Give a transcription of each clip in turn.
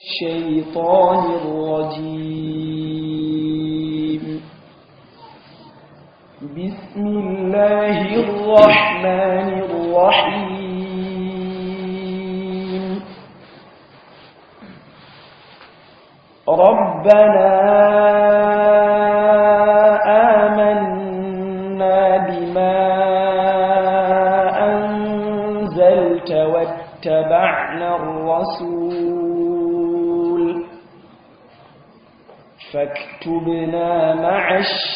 الشيطان الرجيم بسم الله الرحمن الرحيم ربنا آمنا بما أنزلت واتبعنا الرسول فاكتبنا مع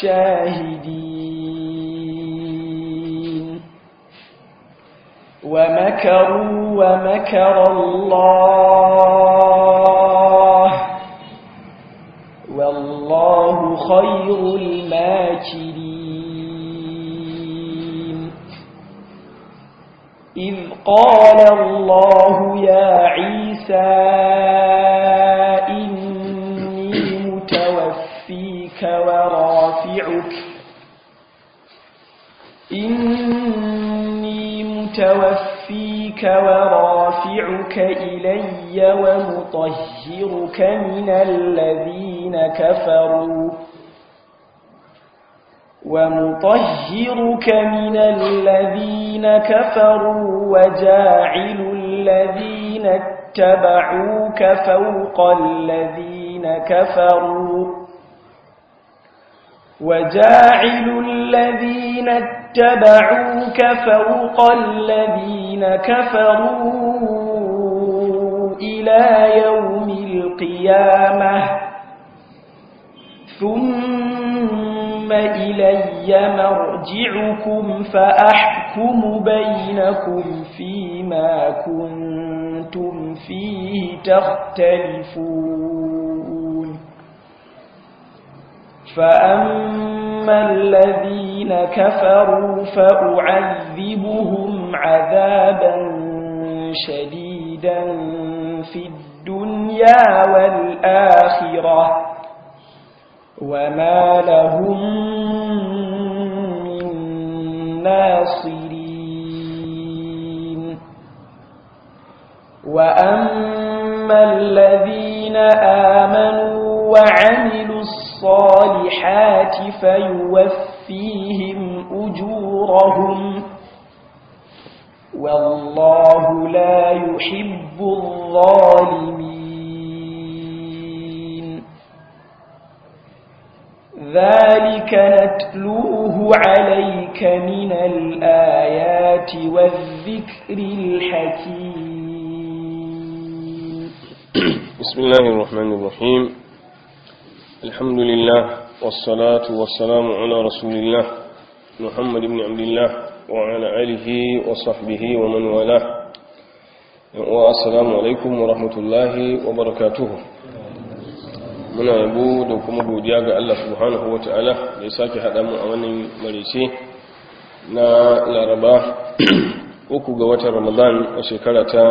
الشاهدين ومكروا ومكر الله والله خير الماكرين إذ قال الله يا عيسى إني متوفيك ورافعك إني متوفيك ورافعك إلي ومطهرك من الذين كفروا ومطهرك من الذين كفروا وجاعل الذين اتبعوك فوق الذين كفروا وجاعل الذين اتبعوك فوق الذين كفروا إلى يوم القيامة ثم إلي مرجعكم فأحكم بينكم فيما كنتم فيه تختلفون فأما الذين كفروا فأعذبهم عذابا شديدا في الدنيا والآخرة وما لهم من ناصرين وأما الذين آمنوا وعملوا الصالحات فيوفيهم أجورهم والله لا يحب الظالمين ذلك نتلوه عليك من الآيات والذكر الحكيم بسم الله الرحمن الرحيم الحمد لله والصلاة والسلام على رسول الله محمد بن عبد الله وعلى آله وصحبه ومن والاه والسلام عليكم ورحمة الله وبركاته muna yabo da kuma godiya ga Allah subhanahu ta'ala da ya sake haɗa mu a wannan marice na laraba uku ga watan ramadan a shekara ta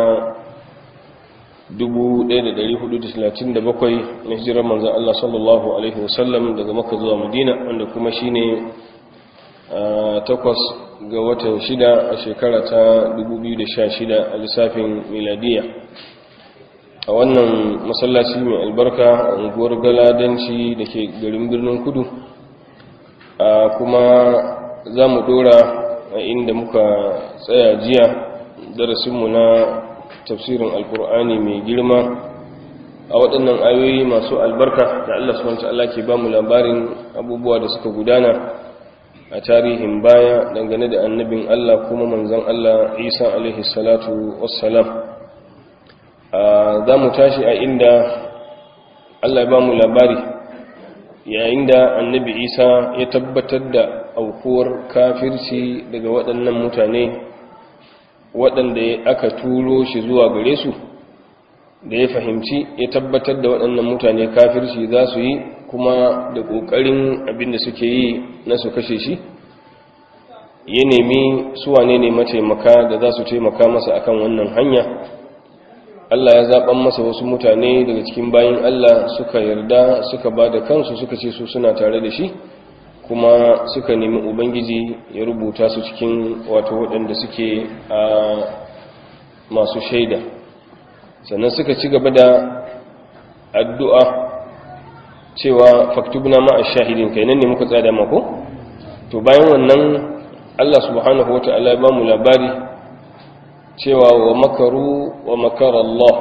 1437 na hijirar manzan Allah sallallahu Alaihi wasallam daga maka zuwa madina wanda kuma shine takwas ga watan shida a shekara ta 2016 a lissafin miladiya a wannan masallaci mai albarka a unguwar galadanci da ke garin birnin kudu kuma za mu dora a inda muka tsaya jiya darasinmu na tafsirin alkur'ani mai girma a waɗannan ayoyi masu albarka da Allah subhanahu ta'ala ke ba mu labarin abubuwa da suka gudana a tarihin baya dangane da annabin Allah kuma manzon Allah Isa alaihi salatu wassalam za mu tashi a inda Allah ya ba mu labari yayin da annabi Isa ya tabbatar da aukuwar kafirci daga waɗannan mutane waɗanda aka turo shi zuwa gare su da ya fahimci ya tabbatar da waɗannan mutane kafirci za su yi kuma da ƙoƙarin abinda suke yi na su kashe shi ya nemi suwane ne mataimaka da za su taimaka masa akan wannan hanya Allah ya zaɓan masa wasu mutane daga cikin bayan Allah suka yarda suka ba da kansu suka ce su suna tare da shi kuma suka nemi ubangiji ya rubuta su cikin wato waɗanda suke a masu shaida sannan suka ci gaba da addu'a cewa faktubna ma'a shahidin kai nan ne muka tsada mako to bayan wannan Allah subhanahu wa ta'ala ba mu labari cewa wa makaru wa makar Allah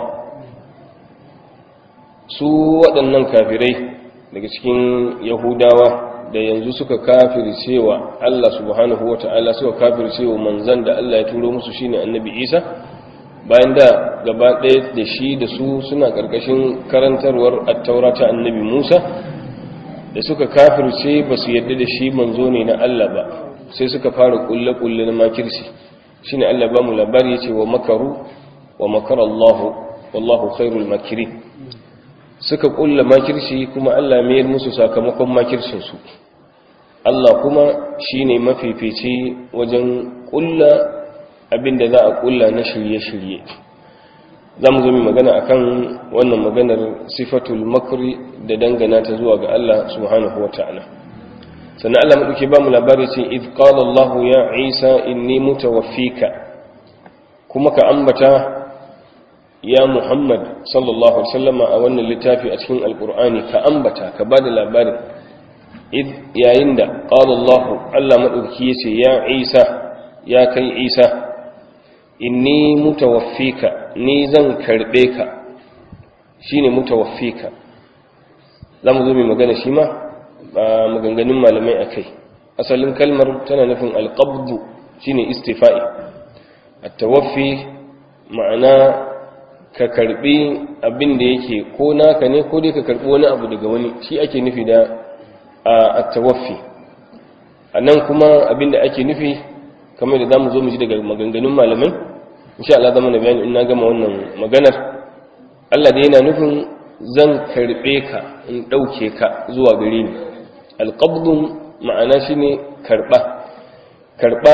su waɗannan kafirai daga cikin yahudawa da yanzu suka kafircewa Allah subhanahu wa ta'ala suka kafircewa manzan da Allah ya turo musu shine annabi Isa bayan da gaba ɗaya da shi da su suna ƙarƙashin karantarwar attaura ta annabi Musa da suka kafirce ba su yadda da shi manzo ne na Allah ba sai suka fara kulle-kulle na makirci shine Allah ba mu labari yace wa makaru wa makara Allah wallahu khairul makirin suka kulla makirci kuma Allah mayar musu sakamakon makircin su Allah kuma shine mafifici wajen kulla abinda za a kulla na shirye-shirye za mu zo mu magana akan wannan maganar sifatul makri da dangana ta zuwa ga Allah subhanahu wata'ala sannan Allah maɗauki ba mu labari ce idh qala Allah ya Isa inni mutawaffika kuma ka ambata ya Muhammad sallallahu alaihi wasallama a wannan littafi a cikin alqur'ani ka ambata ka bada labarin idh yayin da qala Allah Allah maɗauki yace ya Isa ya kai Isa inni mutawaffika ni zan karbe ka shine mutawaffika zamu zo mu magana shi ma ba maganganun malamai akai asalin kalmar tana nufin alqabd shine istifa'i at-tawaffi ma'ana ka karbi abin da yake ko naka ne ko dai ka karbi wani abu daga wani shi ake nufi da at-tawaffi anan kuma abin da ake nufi kamar da zamu zo mu ji daga maganganun malamai insha Allah zama na bayani in na gama wannan maganar Allah da yana nufin zan karbe ka in dauke ka zuwa gare ni alqabdun ma'ana shine karba karba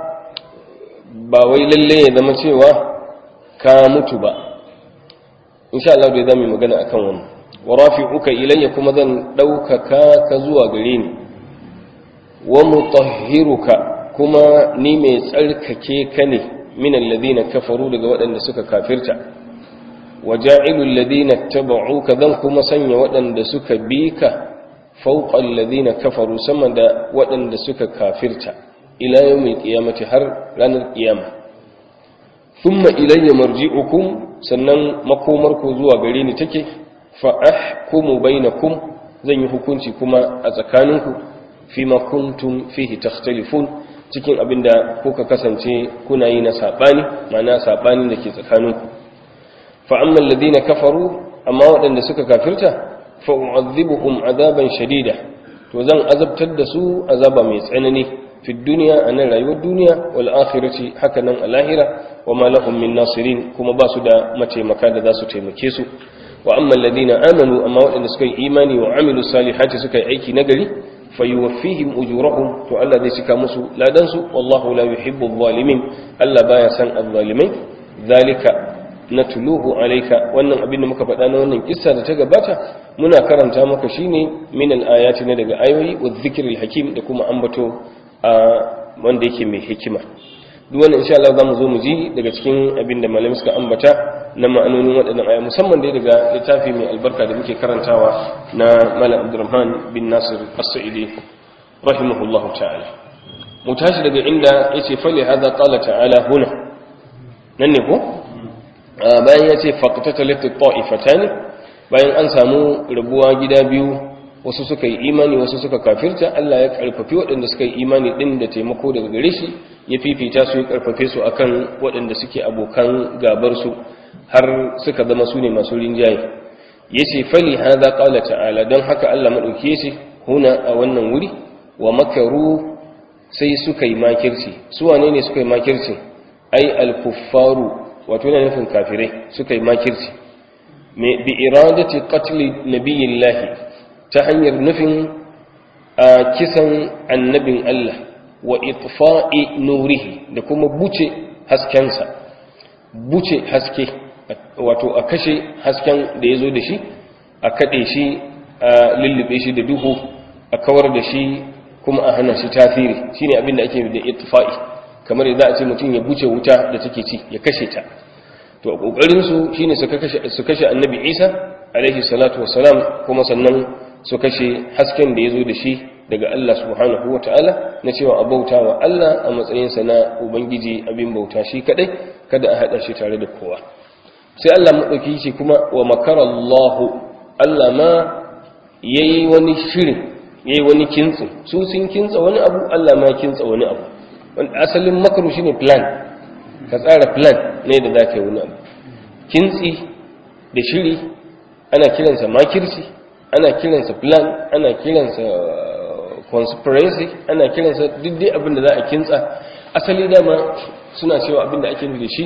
ba wai lalle ya zama cewa ka mutu ba insha Allah da zamu magana akan wannan wa rafi'uka ilayya kuma zan daukaka ka zuwa gare ni wa mutahhiruka kuma ni mai tsarkake ka ne min alladhina kafaru daga waɗanda suka kafirta waja'ilu alladhina tabauka zan kuma sanya waɗanda suka bi ka fawqa alladhina kafaru sama da waɗanda suka kafirta ila yawmil qiyamati har ranar qiyama thumma ilayya marji'ukum sannan makomarku zuwa gare ni take fa ahkumu bainakum zan yi hukunci kuma a tsakaninku fima kuntum fihi takhtalifun cikin abin da kuka kasance kuna yi na saɓani mana saɓani da ke tsakaninku fa'amman ladina kafaru amma waɗanda suka kafirta fa'u'azzibuhum azaban shadida to zan azabtar da su azaba mai tsanani fi duniya a nan rayuwar duniya wal akhirati haka nan a lahira wa ma lahum min nasirin kuma ba su da mataimaka da za su taimake su wa amma alladhina amanu amma waɗanda suka yi imani wa amilu salihati suka yi aiki nagari fayuwaffihim ujurahum to Allah zai cika musu ladan su wallahu la yuhibbu adh-dhalimin Allah baya san adh-dhalimai zalika natluhu alayka wannan abin da muka faɗa na wannan kissa da ta gabata muna karanta maka shine min al-ayati na daga ayoyi wa dhikril hakim da kuma ambato a wanda yake mai hikima duk wannan insha Allah zamu zo mu ji daga cikin abin da malamai suka ambata na ma'anonin waɗannan aya musamman dai daga littafi mai albarka da muke karantawa na Malam Abdurrahman bin Nasir As-Sa'idi rahimahullahu ta'ala mu tashi daga inda yace fali hadha qala ta'ala huna nan ne ko bayan yace faqtatalat at-ta'ifatan bayan an samu rabuwa gida biyu wasu suka yi imani wasu suka kafirta Allah ya karfafi waɗanda suka yi imani din da taimako daga gare shi ya fifita su ya karfafe su akan waɗanda suke abokan gabar su har suka zama su ne masu rinjaye ya ce fali haza ƙala ta'ala don haka Allah maɗauki ce huna a wannan wuri wa makaru sai suka yi makirci su wane ne suka yi makirci ai alkuffaru wato yana nufin kafirai suka yi makirci bi iradati qatli nabiyillahi ta hanyar nufin a kisan annabin Allah wa itfa'i nurihi da kuma buce haskensa buce haske wato a kashe hasken da ya zo da shi a kaɗe shi a lullube shi da duhu a kawar da shi kuma a hana shi tasiri shi ne abinda ake da itfa'i kamar yadda a ce mutum ya buce wuta da take ci ya kashe ta to a ƙoƙarinsu shi ne su kashe annabi isa alaihi salatu wassalam kuma sannan su kashe hasken da ya zo da shi daga Allah subhanahu wa ta'ala na cewa a bauta wa Allah a matsayinsa na Ubangiji abin bauta shi kadai kada a haɗa shi tare da kowa sai Allah maɗauki shi kuma wa makarallahu Allah ma ya yi wani shirin ya yi wani kintsi su sun kintsa wani abu Allah ma ya kintsa wani abu asalin makaru shine plan ka tsara plan ne da za ka yi wani abu kintsi da shiri ana kiransa makirci ana kiransa plan ana kiransa conspiracy ana kiransa duk dai abin da za a kintsa asali dama suna cewa abin da ake nufi da shi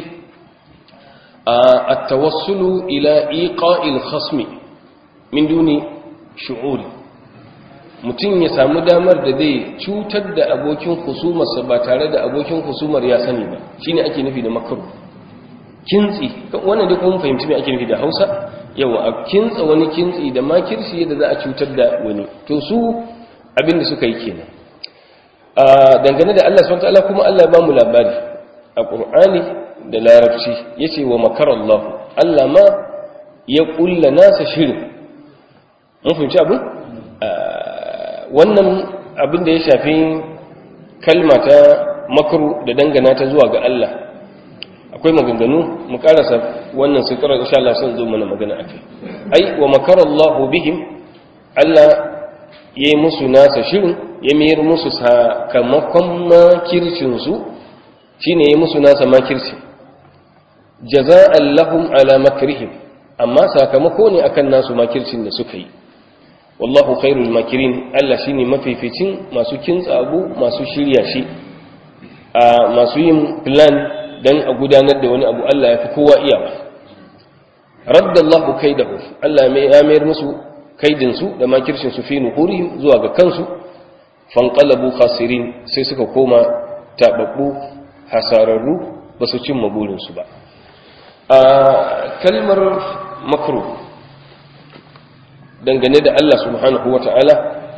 a tawassulu ila iqa'il khasmi min duni shu'uri mutum ya samu damar da zai cutar da abokin husumarsa ba tare da abokin husumar ya sani ba shine ake nufi da makaru kintsi wannan dai kuma fahimci me ake nufi da Hausa yawa a kintsa wani kintsi da makirci yadda za a cutar da wani to su abin da suka yi kenan a dangane da Allah subhanahu wataala kuma Allah ba mu labari a Qur'ani da Larabci yace wa makarallahu Allah ma ya kulla nasa shirin mun fahimci abin wannan abin da ya shafi kalma ta makaru da dangana ta zuwa ga Allah akwai maganganu mu karasa wannan sirrar insha Allah sun zo mana magana akai ai wa makarallahu bihim Allah yayi musu nasa shirin ya mayar musu sakamakon makircin su shine yayi musu nasa makirci jaza'an lahum ala makrihim amma sakamako ne akan nasu makircin da suka yi wallahu khairul makirin Allah shine mafificin masu kintsa abu masu shirya shi a masu yin plan dan a gudanar da wani abu Allah ya fi kowa iyawa raddallahu kaidahu Allah mai ya mayar musu kaidin su da makircin su fi nuhurihim zuwa ga kansu fanqalabu khasirin sai suka koma tababbu hasararru ba su cimma burin su ba a kalmar makruh dangane da Allah subhanahu wa ta'ala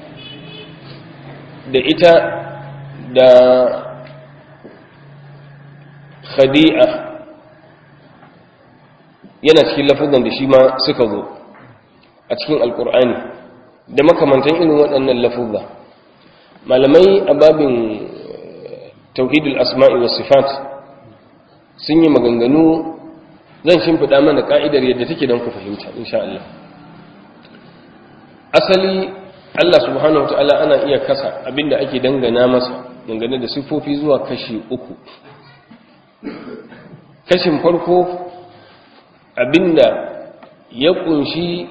da ita da khadi'a yana cikin lafazan da shi ma suka zo a cikin alkur'ani da makamantan irin waɗannan lafuzza malamai a babin tauhidul asma'i wa sifat sun yi maganganu zan shimfiɗa mana ka'idar yadda take don ku fahimta insha Allah asali Allah subhanahu wa ta'ala ana iya kasa abinda ake dangana masa dangane da siffofi zuwa kashi uku kashin farko abinda ya kunshi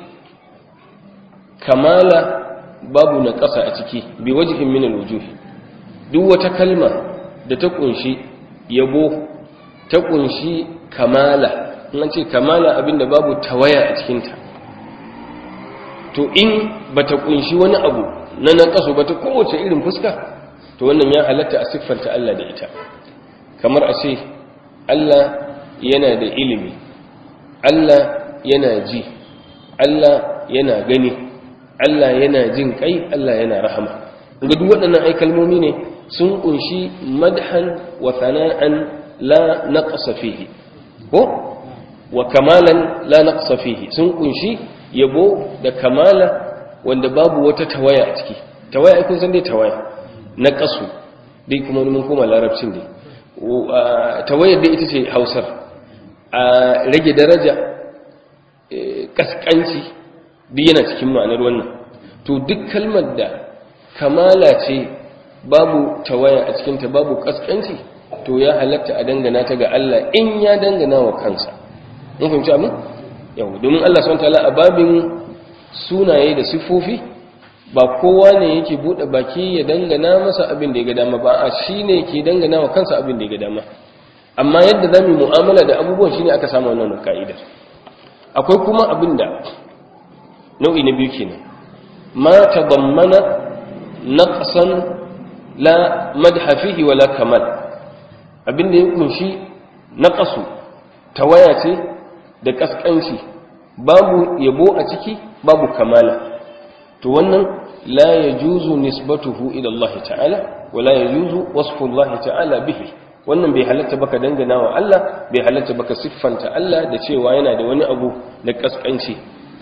kamala babu na ƙasa a ciki bi wajihin min alwujuh duk wata kalma da ta kunshi yabo ta kunshi kamala in ce kamala abinda babu tawaya a cikinta to in bata kunshi wani abu na naqasu bata kowace irin fuska to wannan ya halatta a siffanta Allah da ita kamar a ce Allah yana da ilimi Allah yana ji Allah yana gani Allah yana jin kai Allah yana rahama ga duk waɗannan ai kalmomi ne sun kunshi madhan wa thana'an la naqsa fihi ko wa kamalan la naqsa fihi sun kunshi yabo da kamala wanda babu wata tawaya a ciki tawaya kun san dai tawaya na kasu dai kuma mun koma larabcin dai tawayar dai ita ce hausar a rage daraja kaskanci duk yana cikin ma'anar wannan to duk kalmar da kamala ce babu tawaya a cikinta babu kaskanci to ya halatta a dangana ta ga Allah in ya dangana wa kansa mun fahimci abin yau domin Allah subhanahu wataala a babin sunaye da sifofi ba kowa ne yake bude baki ya dangana masa abin da ya ga dama ba a shine yake dangana wa kansa abin da ya ga dama amma yadda zamu mu'amala da abubuwan shine aka samu wannan ka'idar akwai kuma abin da nau'i na biyu kenan ma tadammana naqsan la madha fihi wala kamal abin da ya kunshi naqasu tawaya ce da kaskanci babu yabo a ciki babu kamala to wannan la yajuzu nisbatuhu ila Allah ta'ala wa la yajuzu wasfu Allah ta'ala bihi wannan bai halatta baka dangana wa Allah bai halatta baka siffanta Allah da cewa yana da wani abu da kaskanci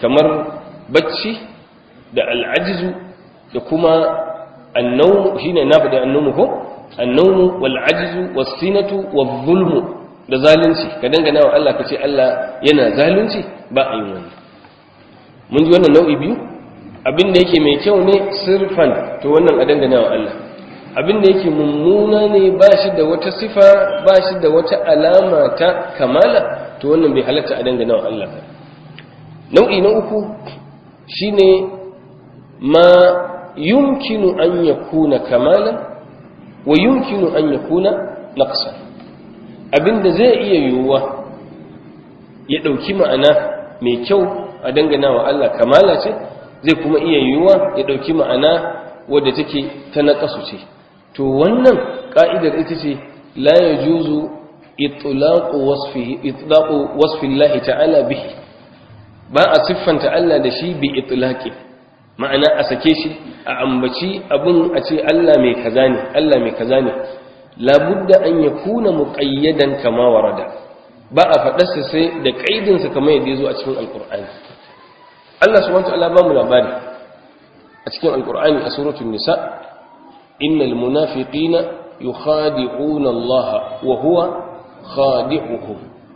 kamar bacci da al'ajizu da kuma annawmu shine na faɗi annawmu ko annawmu wal ajizu was sinatu wal zulmu da zalunci ka dangana wa Allah ka ce Allah yana zalunci ba a yi wani mun ji wannan nau'i biyu abin da yake mai kyau ne sirfan to wannan a dangana wa Allah abin da yake mummuna ne ba shi da wata sifa ba shi da wata alama ta kamala to wannan bai halatta a dangana wa Allah nau'i na uku shine ma yumkinu an yakuna kamalan wa yumkinu an yakuna naqsan abinda zai iya yiwuwa ya dauki ma'ana mai kyau a dangana wa Allah kamala ce zai kuma iya yiwuwa ya dauki ma'ana wadda take ta naqasu ce to wannan ka'idar ita ce la yajuzu itlaqu wasfihi itlaqu wasfi Allah ta'ala bihi ba a siffanta Allah da shi bi itlaqi ma'ana a sake shi a ambaci abin a ce Allah mai kaza ne Allah mai kaza ne labudda an yakuna muqayyadan kama warada ba a faɗarsa sai da kaidin sa kamar yadda yazo a cikin alqur'ani Allah subhanahu wa ta'ala ba mu labari a cikin alqur'ani a suratul nisa innal munafiqina yukhadi'una Allah wa huwa khadi'uhum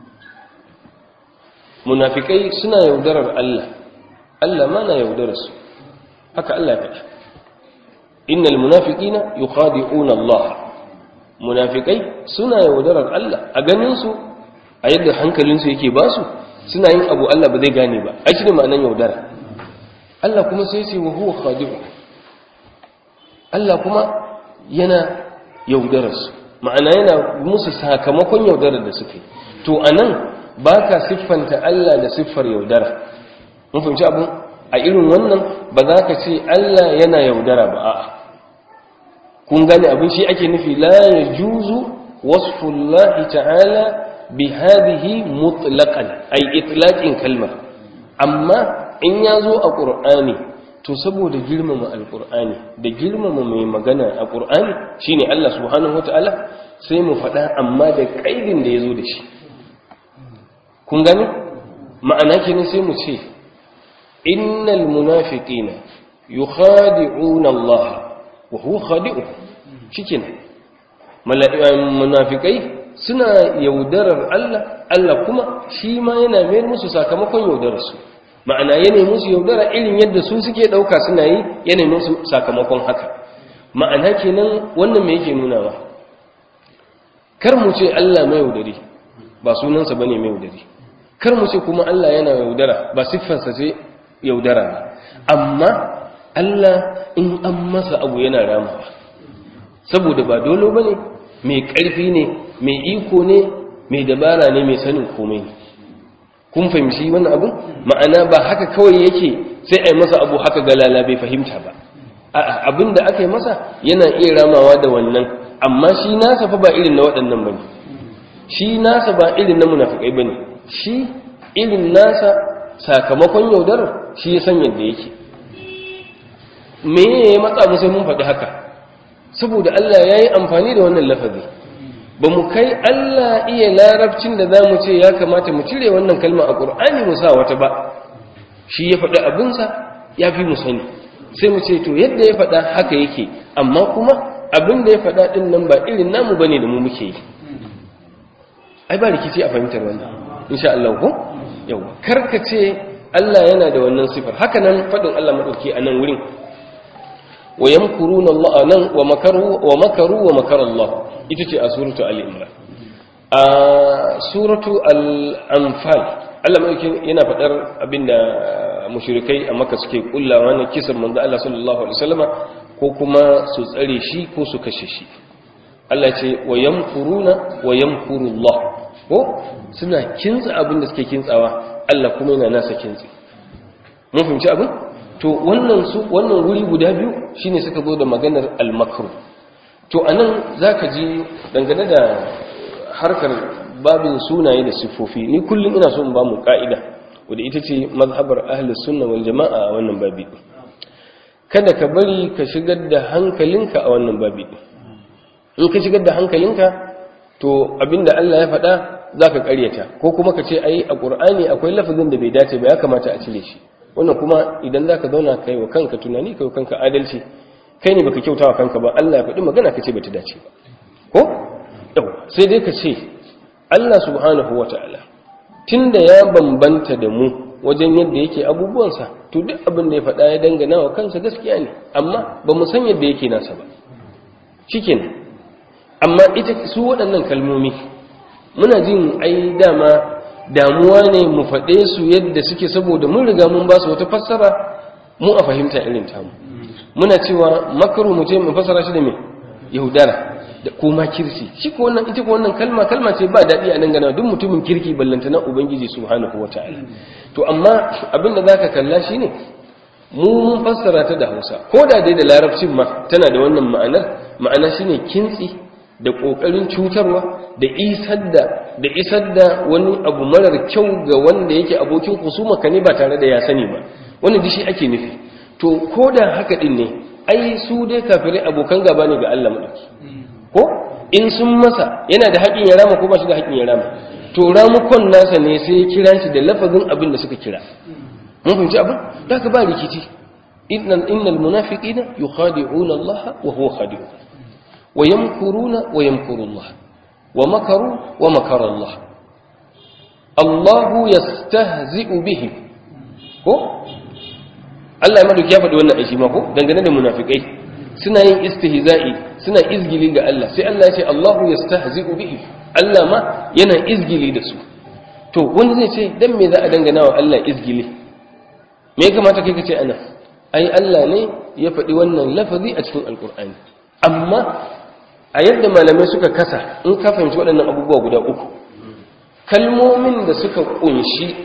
munafikai suna yaudarar Allah Allah ma na yaudarar su haka Allah ya faɗa innal munafiqina yukhadi'una Allah munafikai suna yaudarar Allah a ganin su a yadda hankalin su yake basu suna yin abu Allah ba zai gane ba ai shine ma'anar yaudara Allah kuma sai ce wa huwa khadi'u Allah kuma yana yaudarar su ma'ana yana musu sakamakon yaudarar da suke to anan ba ka siffanta Allah da siffar yaudara mun fahimci abin a irin wannan ba za ka ce Allah yana yaudara ba a'a kun gane abin shi ake nufi la yajuzu wasfullahi ta'ala bi hadhihi mutlaqan ay itlaqin kalmar amma in ya zo a qur'ani to saboda girmama alqur'ani da girmama mai magana a qur'ani shine Allah subhanahu wataala sai mu faɗa amma da kaidin da ya zo da shi kun gani ma'ana kenan sai mu ce innal munafiqina yukhadi'una Allah wa huwa khadi'u shikenan munafikai suna yaudarar Allah Allah kuma shi ma yana mayar musu sakamakon yaudarar su ma'ana yana musu yaudara irin yadda su suke dauka suna yi yana musu sakamakon haka ma'ana kenan wannan me yake nuna ba kar mu ce Allah mai yaudari ba sunansa bane mai yaudari kar mu ce kuma Allah yana yaudara ba siffarsa ce yaudara ba amma Allah in an masa abu yana ramawa saboda ba dole bane mai ƙarfi ne mai iko ne mai dabara ne mai sanin komai ne kun fahimci wannan abu ma'ana ba haka kawai yake sai a yi masa abu haka galala bai fahimta ba abin da aka yi masa yana iya ramawa da wannan amma shi nasa fa ba irin na waɗannan bane shi nasa ba irin na munafikai bane shi irin nasa sakamakon yaudarar shi ya san yadda yake me ya matsa mu sai mun faɗi haka saboda Allah ya yi amfani da wannan lafazi ba mu kai Allah iya larabcin da za mu ce ya kamata mu cire wannan kalma a ƙur'ani mu sa wata ba shi ya faɗi abinsa ya fi mu sani sai mu ce to yadda ya faɗa haka yake amma kuma abin da ya faɗa ɗin nan ba irin namu ba ne da mu muke yi ai ba rikici a fahimtar wannan insha Allah ko yawa karkace Allah yana da wannan sifar haka nan fadin Allah madauki a nan wurin wa yamkuruna Allah nan wa makaru wa makaru wa makara Allah ita ce a suratu al-imran a suratu al-anfal Allah madauki yana fadar abinda mushrikai a Makka suke kullawa na kisan manzo Allah sallallahu alaihi wasallama ko kuma su tsare shi ko su kashe shi Allah ce wa yamkuruna wa yamkuru Allah ko suna kintsa abin da suke kintsawa Allah kuma yana nasa kintsi mun fahimci abin to wannan su wannan wuri guda biyu shine suka zo da maganar al-makru to anan zaka ji dangane da harkar babin sunaye da sifofi ni kullum ina so in ba mu ka'ida wanda ita ce mazhabar ahlus sunna wal jama'a a wannan babi kada ka bari ka shigar da hankalinka a wannan babi in ka shigar da hankalinka to abinda Allah ya faɗa za ka ƙaryata ko kuma ka ce ai a ƙur'ani akwai lafazin da bai dace ba ya kamata a cire shi wannan kuma idan za ka zauna kai wa kanka tunani kai wa kanka adalci kai ne baka kyauta wa kanka ba Allah ya faɗi magana ka ce bata dace ba ko yau sai dai ka ce Allah subhanahu wata'ala tunda ya bambanta da mu wajen yadda yake abubuwansa to duk abin da ya faɗa ya dangana wa kansa gaskiya ne amma ba mu san yadda yake nasa ba shikenan amma ita su waɗannan kalmomi muna jin ai dama damuwa ne mu faɗe su yadda suke saboda mun riga mun ba su wata fassara mu a fahimta irin tamu muna cewa makaru mu ce mu fassara shi da me yahudara da kuma kirsi shi ko wannan ita ko wannan kalma kalma ce ba daɗi a dangana duk mutumin kirki ballanta na ubangiji subhanahu wataala to amma abin da zaka kalla shine mu mun fassara ta da Hausa ko da dai da larabcin ma tana da wannan ma'anar ma'ana shine kintsi da kokarin cutarwa da isar da da isar da wani abu marar kyau ga wanda yake abokin husuma ka ne ba tare da ya sani ba wannan dishi ake nufi to ko da haka din ne ai su dai kafirai abokan gaba ne ga Allah madauki ko in sun masa yana da haƙin ya rama ko ba shi da haƙin ya rama to ramukon nasa ne sai ya kira shi da lafazin abin da suka kira mun fahimci abin da ka ba rikici innal innal munafiqina yukhadi'una Allah wa huwa khadi'un wa yamkuruna wa yamkuru Allah wa makaru wa makara Allah Allah yastahzi'u bihim ko Allah ya madauki ya faɗi wannan aishi ma ko dangane da munafikai suna yin istihza'i suna izgili ga Allah sai Allah ya ce Allahu yastahzi'u bihi Allah ma yana izgili da su to wani zai ce dan me za a dangana wa Allah izgili me ya kamata kai ka ce ana ai Allah ne ya faɗi wannan lafazi a cikin alkur'ani amma a yadda malamai suka kasa in ka fahimci waɗannan abubuwa guda uku kalmomin da suka kunshi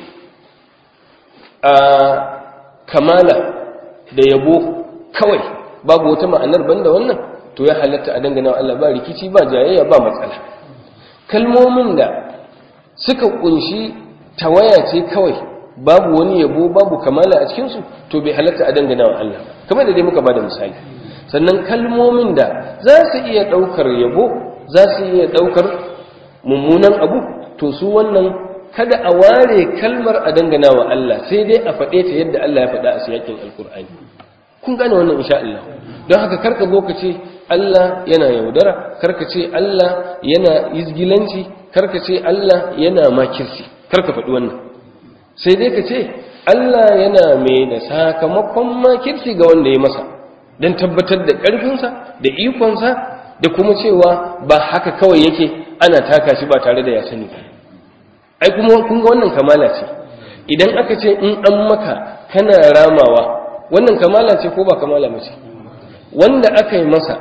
a kamala da yabo kawai babu wata ma'anar banda wannan to ya halatta a dangana wa Allah ba rikici ba jayayya ba matsala kalmomin da suka kunshi tawaya ce kawai babu wani yabo babu kamala a cikinsu to bai halatta a dangana wa Allah kamar da dai muka bada misali sannan kalmomin da za su iya ɗaukar yabo za su iya ɗaukar mummunan abu to su wannan kada a ware kalmar a dangana wa Allah sai dai a faɗe ta yadda Allah ya faɗa a siyakin alkur'ani kun gane wannan insha Allah don haka karka zo ka ce Allah yana yaudara karka ce Allah yana izgilanci karka ce Allah yana makirci karka faɗi wannan sai dai ka ce Allah yana mai da sakamakon makirci ga wanda ya masa don tabbatar da ƙarfinsa da ikonsa da kuma cewa ba haka kawai yake ana taka shi ba tare da ya sani ba ai kuma kun ga wannan kamala ce idan aka ce in an maka kana ramawa wannan kamala ce ko ba kamala mace wanda aka yi masa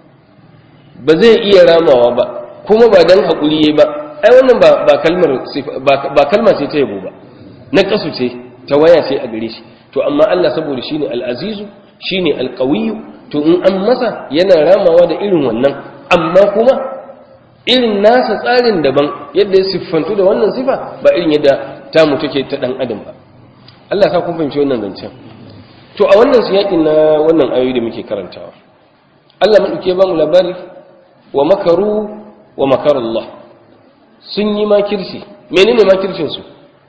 ba zai iya ramawa ba kuma ba dan haƙuri yayi ba ai wannan ba ba kalmar ba kalma ce ta yabo ba na kasu ce ta waya ce a gare shi to amma Allah saboda shine al-azizu shine al-qawiyyu to in an masa yana ramawa da irin wannan amma kuma irin nasa tsarin daban yadda ya siffantu da wannan sifa ba irin yadda tamu take ta dan adam ba Allah sa kun fahimci wannan zancen to a wannan siyakin na wannan ayoyi da muke karantawa Allah madauke ba mu labari wa makaru wa makar Allah sun yi makirci menene makircin su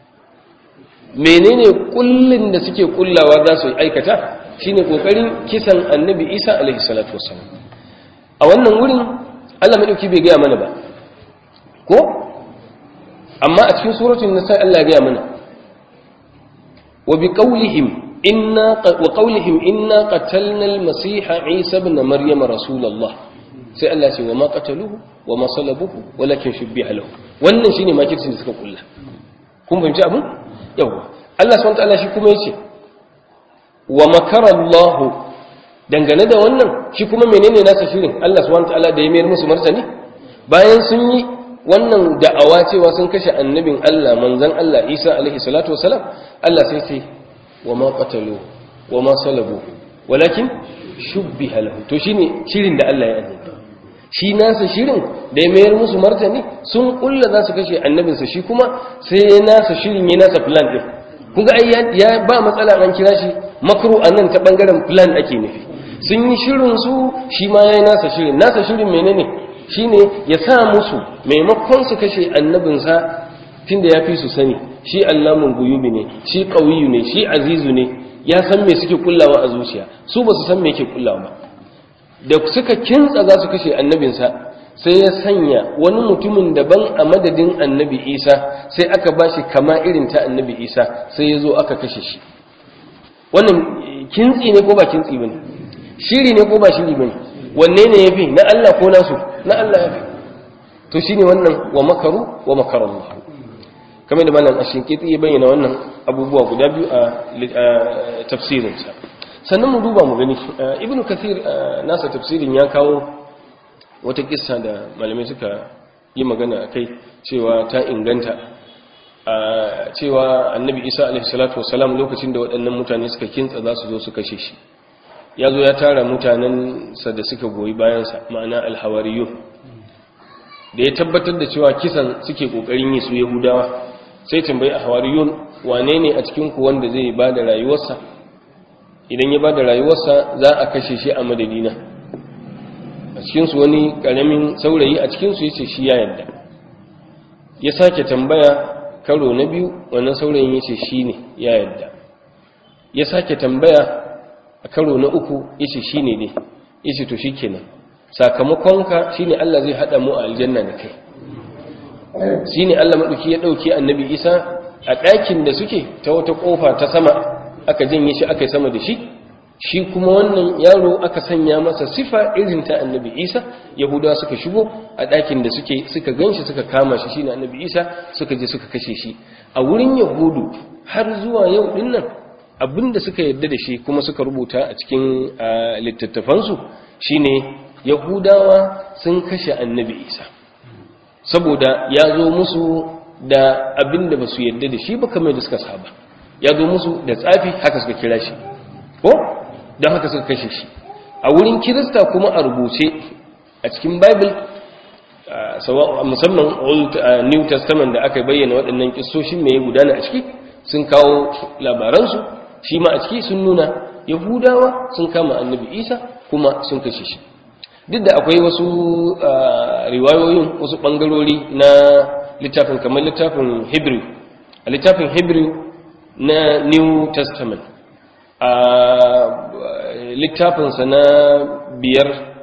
menene kullin da suke kullawa za su aikata shine kokarin kisan annabi Isa alaihi salatu wassalam a wannan wurin Allah madauki bai gaya mana ba ko amma a cikin suratul nisa Allah ya gaya mana wa bi qawlihim inna wa qawlihim inna qatalna al-masiha Isa ibn Maryam rasulullah sai Allah ce wa ma qataluhu wa ma salabuhu walakin shubbiha lahu wannan shine makircin da suka kulla kun fahimci abin yawa Allah subhanahu wa ta'ala shi kuma yace wa makara Allah dangane da wannan shi kuma menene nasa shirin Allah subhanahu wataala da ya mayar musu martani bayan sun yi wannan da'awa cewa sun kashe annabin Allah manzon Allah Isa alaihi salatu wasalam Allah sai ce wa ma qatalu wa ma salabu walakin shubbiha lahu to shine shirin da Allah ya annabi shi nasa shirin da ya mayar musu martani sun kulla za su kashe annabinsa shi kuma sai ya nasa shirin ya nasa plan din kun ga ai ya ba matsala an kira shi makru anan ta bangaren plan ake nufi sun yi shirin su shi ma yayi nasa shirin nasa shirin menene shine ya sa musu maimakon su kashe annabinsa tunda ya fi su sani shi allamun guyubi ne shi qawiyu ne shi azizu ne ya san me suke kullawa a zuciya su ba su san me yake kullawa ba da suka kintsa za su kashe annabinsa sai ya sanya wani mutumin daban a madadin annabi isa sai aka ba shi kama irin ta annabi isa sai ya zo aka kashe shi wannan kintsi ne ko ba kintsi ba ne shiri ne ko ba shiri ba ne wanne ne ya fi na allah ko nasu na allah ya fi to shi ne wannan wa makaru wa makarallah kamar da malam ashinkiti ya bayyana wannan abubuwa guda biyu a tafsirinsa sannan mu duba mu gani ibnu kathir nasa tafsirin ya kawo wata kissa da malamai suka yi magana a kai cewa ta inganta cewa annabi isa alaihi salatu wasalam lokacin da waɗannan mutane suka kintsa za su zo su kashe shi ya zo ya tara mutanensa da suka goyi bayansa ma'ana alhawariyun da ya tabbatar da cewa kisan suke ƙoƙarin yi su yahudawa sai tambayi a hawariyun wane ne a cikinku wanda zai ba da rayuwarsa idan ya ba da rayuwarsa za a kashe shi a madadina a cikinsu wani ƙaramin saurayi a cikinsu ya ce shi ya yadda ya sake tambaya karo na biyu wannan saurayin ya ce shi ne ya yadda ya sake tambaya a karo na uku ya ce shi ne ne ya ce to shi kenan sakamakonka shi ne Allah zai haɗa mu a aljanna da kai shi ne Allah maɗauki ya ɗauki annabi isa a ɗakin da suke ta wata ƙofa ta sama aka janye shi aka yi sama da shi shi kuma wannan yaro aka sanya masa sifa irin ta annabi isa yahudawa suka shigo a ɗakin da suke suka ganshi suka kama shi shine annabi isa suka je suka kashe shi a wurin yahudu har zuwa yau din nan abinda suka yarda da shi kuma suka rubuta a cikin littattafansu shine yahudawa sun kashe annabi isa saboda ya zo musu da abinda ba su yarda da shi ba kamar da suka saba ya zo musu da tsafi haka suka kira shi ko don haka suka kashe shi a wurin kirista kuma a rubuce a cikin bible musamman old new testament da aka bayyana waɗannan kistoshin mai gudana a ciki sun kawo labaransu shi ma a ciki sun nuna yahudawa sun kama annabi isa kuma sun kashe shi duk da akwai wasu riwayoyin wasu ɓangarori na littafin kamar littafin hebrew a littafin hebrew na new testament a littafinsa na biyar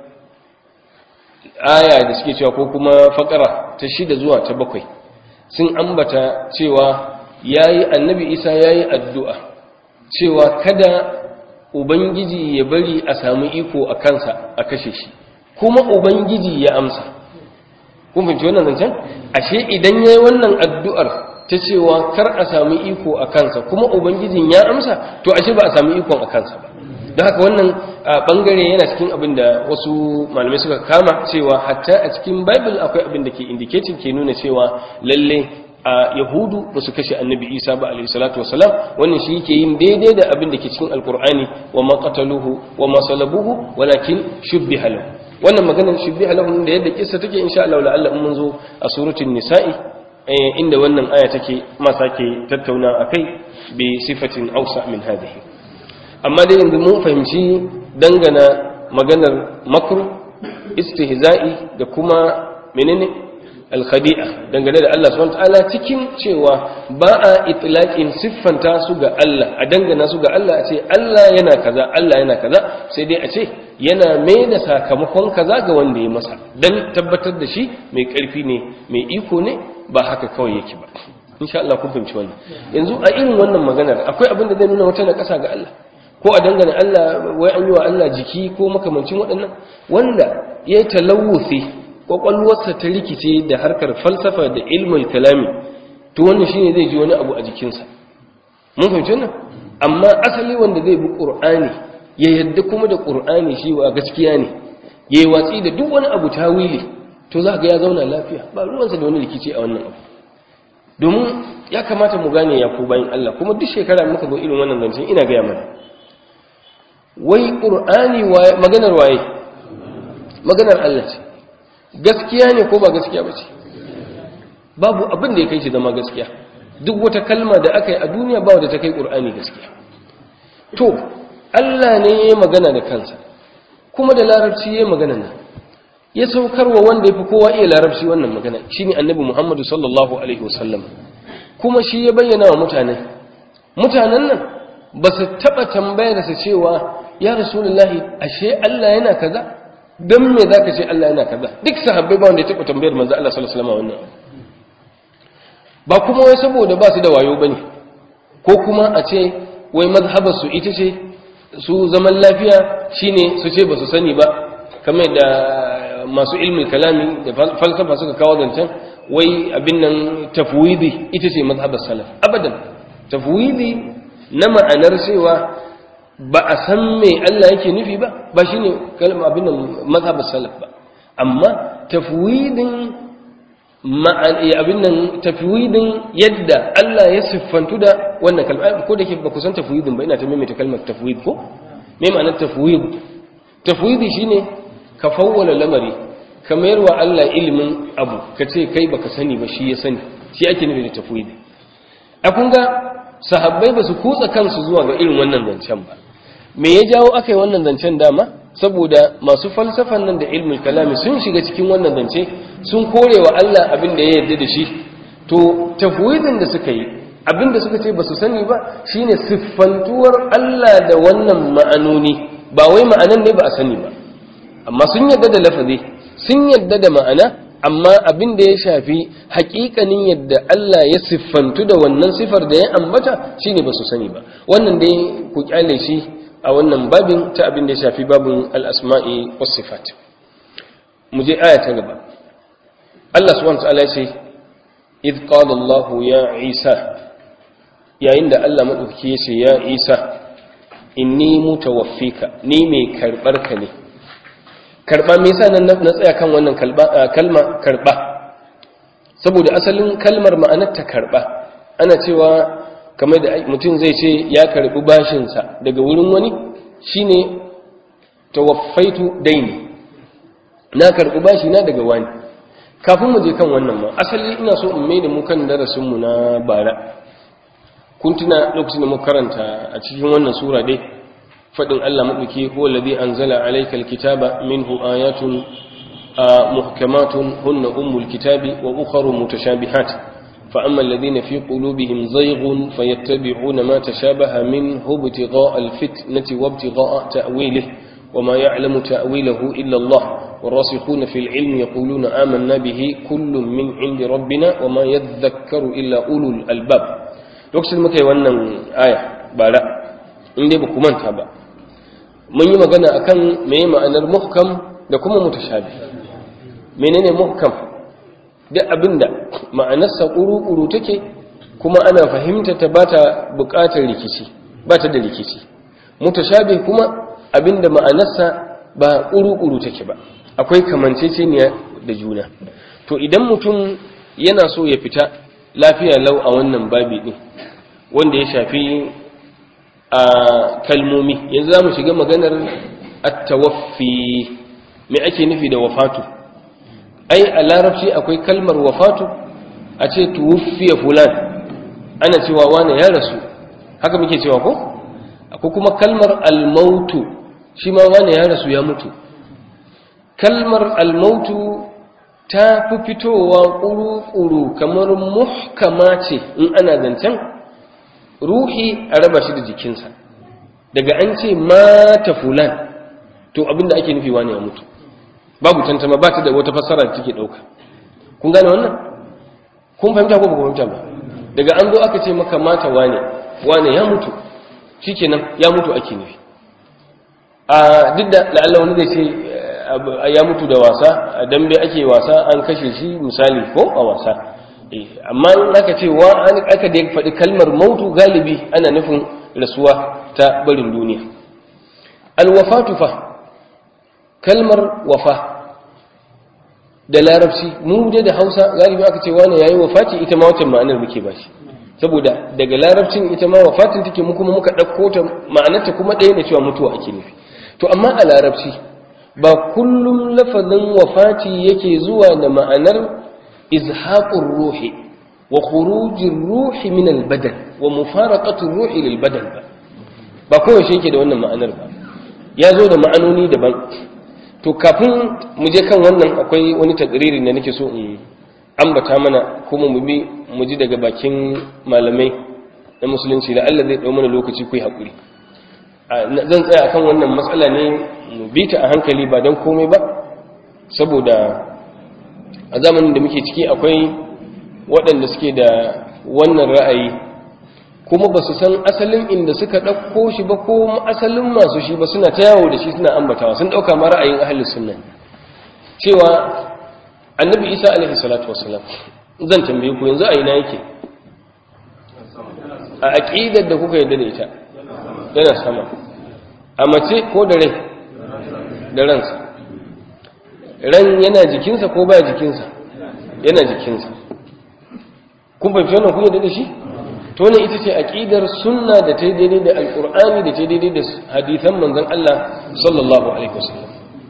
aya da suke cewa ko kuma fakara ta shida zuwa ta bakwai sun ambata cewa yayi annabi isa yayi addu'a cewa kada ubangiji ya bari a samu iko a kansa a kashe shi kuma ubangiji ya amsa kun fahimci wannan zancen ashe idan yayi wannan addu'ar ta cewa kar a samu iko a kansa kuma ubangijin ya amsa to ashe ba a samu ikon a kansa ba don haka wannan bangare yana cikin abin da wasu malamai suka kama cewa hatta a cikin bible akwai abin da ke indicating ke nuna cewa lalle a yahudu ba su kashe annabi isa ba alaihi salatu wasalam wannan shi yake yin daidai da abin da ke cikin alkur'ani wa ma qataluhu wa ma salabuhu walakin shubbiha lahu wannan maganar shubbiha lahu da yadda kissa take insha Allah la'alla mun zo a suratul nisa'i inda wannan aya take ma sake tattauna akai bi sifatin awsa min hadhihi amma dai yanzu mun fahimci dangana maganar makru istihza'i da kuma menene alkhadi'a dangane da Allah subhanahu wataala cikin cewa ba a itlaqin siffanta su ga Allah a dangana su ga Allah a ce Allah yana kaza Allah yana kaza sai dai a ce yana mai da sakamakon kaza ga wanda ya masa dan tabbatar da shi mai karfi ne mai iko ne ba haka kawai yake ba insha Allah kun fahimci wannan yanzu a irin wannan maganar akwai abin da zai nuna wata na kasa ga Allah ko a dangane Allah wai an yi wa Allah jiki ko makamancin waɗannan wanda ya talawusi kwakwalwarsa ta rikice da harkar falsafa da ilmul kalami to wannan shine zai ji wani abu a jikinsa mun fahimci wannan amma asali wanda zai bi qur'ani ya yadda kuma da qur'ani shi wa gaskiya ne yayi watsi da duk wani abu tawili to za ga ya zauna lafiya ba ruwansa da wani rikici a wannan abu domin ya kamata mu gane ya ku bayin Allah kuma duk shekara muka zo irin wannan zancen ina ga mana wai qur'ani maganar waye maganar Allah ce gaskiya ne ko ba gaskiya ba ce babu abin da ya kai shi zama gaskiya duk wata kalma da aka yi a duniya ba wadda ta kai ƙur'ani gaskiya to allah ne ya yi magana da kansa kuma da larabci ya yi magana nan ya saukarwa wanda ya fi kowa iya larabci wannan magana shi ne annabi muhammadu sallallahu alaihi wasallam kuma shi ya bayyana wa mutane mutanen nan ba su taɓa tambayar sa cewa ya rasulullahi ashe Allah yana kaza don me za ka ce Allah yana kaza duk sahabbai ba wanda ya taɓa tambayar manzo Allah sallallahu alaihi wasallam wannan ba kuma wai saboda ba su da wayo bane ko kuma a ce wai mazhabar su ita ce su zaman lafiya shine su ce ba su sani ba kamar da masu ilmin kalami da falsafa suka kawo zancen wai abin nan tafwidi ita ce mazhabar salaf abadan tafwidi na ma'anar cewa ba a san me Allah yake nufi ba ba shine kalmar abin nan mazhabar salaf ba amma tafwidin abin nan tafwidin yadda Allah ya siffantu da wannan kalma ko da ke ba ku san tafwidin ba ina ta maimaita kalmar tafwid ko me ma'anar tafwid tafwidi shine ka fawwala lamari ka mayar wa Allah ilimin abu ka ce kai baka sani ba shi ya sani shi ake nufi da tafwidi a kun ga sahabbai ba su kutsa kansu zuwa ga irin wannan zancen ba me ya jawo aka yi wannan zancen dama saboda masu falsafan nan da ilmul kalami sun shiga cikin wannan zance sun kore wa Allah abin da ya yarda da shi to tafwidin da suka yi abin da suka ce ba su sani ba shine siffantuwar Allah da wannan ma'anoni ba wai ma'anan ne ba a sani ba amma sun yarda da lafazi sun yarda da ma'ana amma abin da ya shafi hakikanin yadda Allah ya siffantu da wannan sifar da ya ambata shine ba su sani ba wannan dai ku kyale shi a wannan babin ta abin da ya shafi babin al-asma'i was sifat mu je aya ta gaba Allah subhanahu wa ta'ala ya ce id qala Allah ya Isa yayin da Allah madaukaki ya ce ya Isa inni mutawaffika ni mai karbar ka ne karba me yasa nan na tsaya kan wannan kalma karba saboda asalin kalmar ma'anar ta karba ana cewa kamar da mutum zai ce ya karbi bashin sa daga wurin wani shine tawaffaitu daini na karbi bashi na daga wani kafin mu je kan wannan ma asali ina so in mai da mu kan darasin mu na bara kun tuna lokacin da muka karanta a cikin wannan sura dai fadin Allah madauki huwa alladhi anzala alayka alkitaba minhu ayatun muhkamatun hunna ummul kitabi wa ukharu mutashabihat fa amma alladhina fi qulubihim zayghun fayattabi'una ma tashabaha minhu ibtigha'a alfitnati wa ibtigha'a ta'wilihi وما يعلم تأويله إلا الله والراسخون في العلم يقولون آمنا به كل من عند ربنا وما يذكر إلا أولو الألباب lokacin muka yi wannan aya bara in dai ba ku manta ba mun yi magana akan meye ma'anar muhkam da kuma mutashabi menene muhkam duk abinda ma'anarsa kuru-kuru take kuma ana fahimta ta bata buƙatar rikici bata da rikici mutashabi kuma abinda ma'anarsa ba kuru-kuru take ba akwai kamanceceniya da juna to idan mutum yana so ya fita lafiya lau a wannan babi din wanda ya shafi a kalmomi yanzu za mu shiga maganar attawaffi me ake nufi da wafatu ai a larabci akwai kalmar wafatu a ce tuwuffiya fulan ana cewa wane ya rasu haka muke cewa ko akwai kuma kalmar almautu shi ma wane ya rasu ya mutu kalmar almautu ta fi fitowa ƙuru-ƙuru kamar muhkama ce in ana zancen ruhi a raba shi da jikinsa daga an ce mata fulan to abinda ake nufi wani ya mutu babu tantama ba ta da wata fassara da take ɗauka kun gane wannan kun fahimta ko ba ku fahimta ba daga an zo aka ce maka mata wane wane ya mutu shikenan ya mutu ake nufi a duk da la'alla wani zai ce ya mutu da wasa a dambe ake wasa an kashe shi misali ko a wasa amma in aka ce wa aka da faɗi kalmar mautu galibi ana nufin rasuwa ta barin duniya alwafatu fa kalmar wafa da larabci mu da da hausa galibi aka ce wani yayi wafati ita ma wata ma'anar muke ba shi saboda daga larabcin ita ma wafatin take mu kuma muka ɗauko ta ma'anarta kuma ɗaya ne cewa mutuwa ake nufi to amma a larabci ba kullum lafazin wafati yake zuwa da ma'anar izhaqur ruhi wa khurujir ruhi min albadan wa mufaraqatur ruhi lil badan ba ba kawai shi yake da wannan ma'anar ba ya zo da ma'anoni daban to kafin mu je kan wannan akwai wani takriri da nake so in ambata mana kuma mu bi mu ji daga bakin malamai na musulunci da Allah zai ɗau mana lokaci ku yi haƙuri zan tsaya akan wannan matsala ne mu bi ta a hankali ba don komai ba saboda a zamanin da muke ciki akwai waɗanda suke da wannan ra'ayi kuma ba su san asalin inda suka ɗauko shi ba ko asalin masu shi ba suna ta yawo da shi suna ambatawa sun ɗauka ma ra'ayin ahalin sunna cewa annabi isa alaihi salatu wasalam zan tambaye ku yanzu a ina yake a aƙidar da kuka yarda da ita yana sama a mace ko da rai da ransa ran yana jikinsa ko ba jikinsa yana jikinsa kun fahimci wannan kun yarda da shi to ne ita ce aqidar sunna da ta daidai da alqur'ani da ta daidai da hadisan manzon Allah sallallahu alaihi wasallam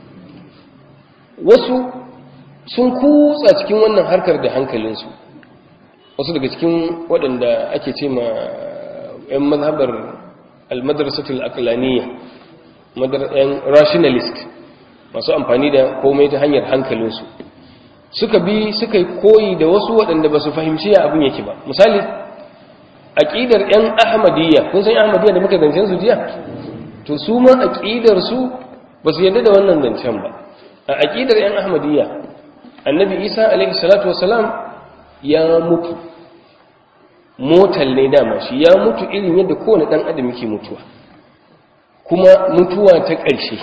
wasu sun kutsa cikin wannan harkar da hankalinsu wasu daga cikin waɗanda ake ce ma 'yan mazhabar almadrasatul aqlaniyya yan rationalist masu amfani da komai ta hanyar hankalinsu suka bi suka yi koyi da wasu waɗanda ba su fahimci ya abin yake ba misali aƙidar 'yan ahmadiyya kun san ahmadiyya da muka zancen su jiya to su ma aƙidar su ba su yarda da wannan zancen ba a aƙidar 'yan ahmadiyya annabi isa alaihi salatu wasalam ya mutu motal ne dama shi ya mutu irin yadda kowane ɗan adam yake mutuwa kuma mutuwa ta ƙarshe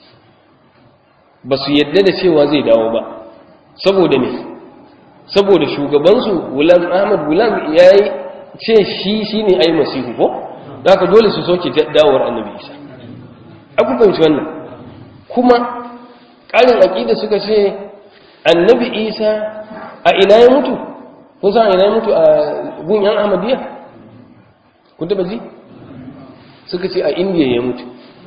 ba su yadda da cewa zai dawo ba saboda ne saboda shugabansu gulam ahmad gulam ya yi ce shi shi ne ai masihu ko da haka dole su soke dawowar annabi isa abu fahimci wannan kuma ƙarin aƙida suka ce annabi isa a ina ya mutu kun san a ina ya mutu a gun yan ahmadiyya kun taba ji suka ce a indiya ya mutu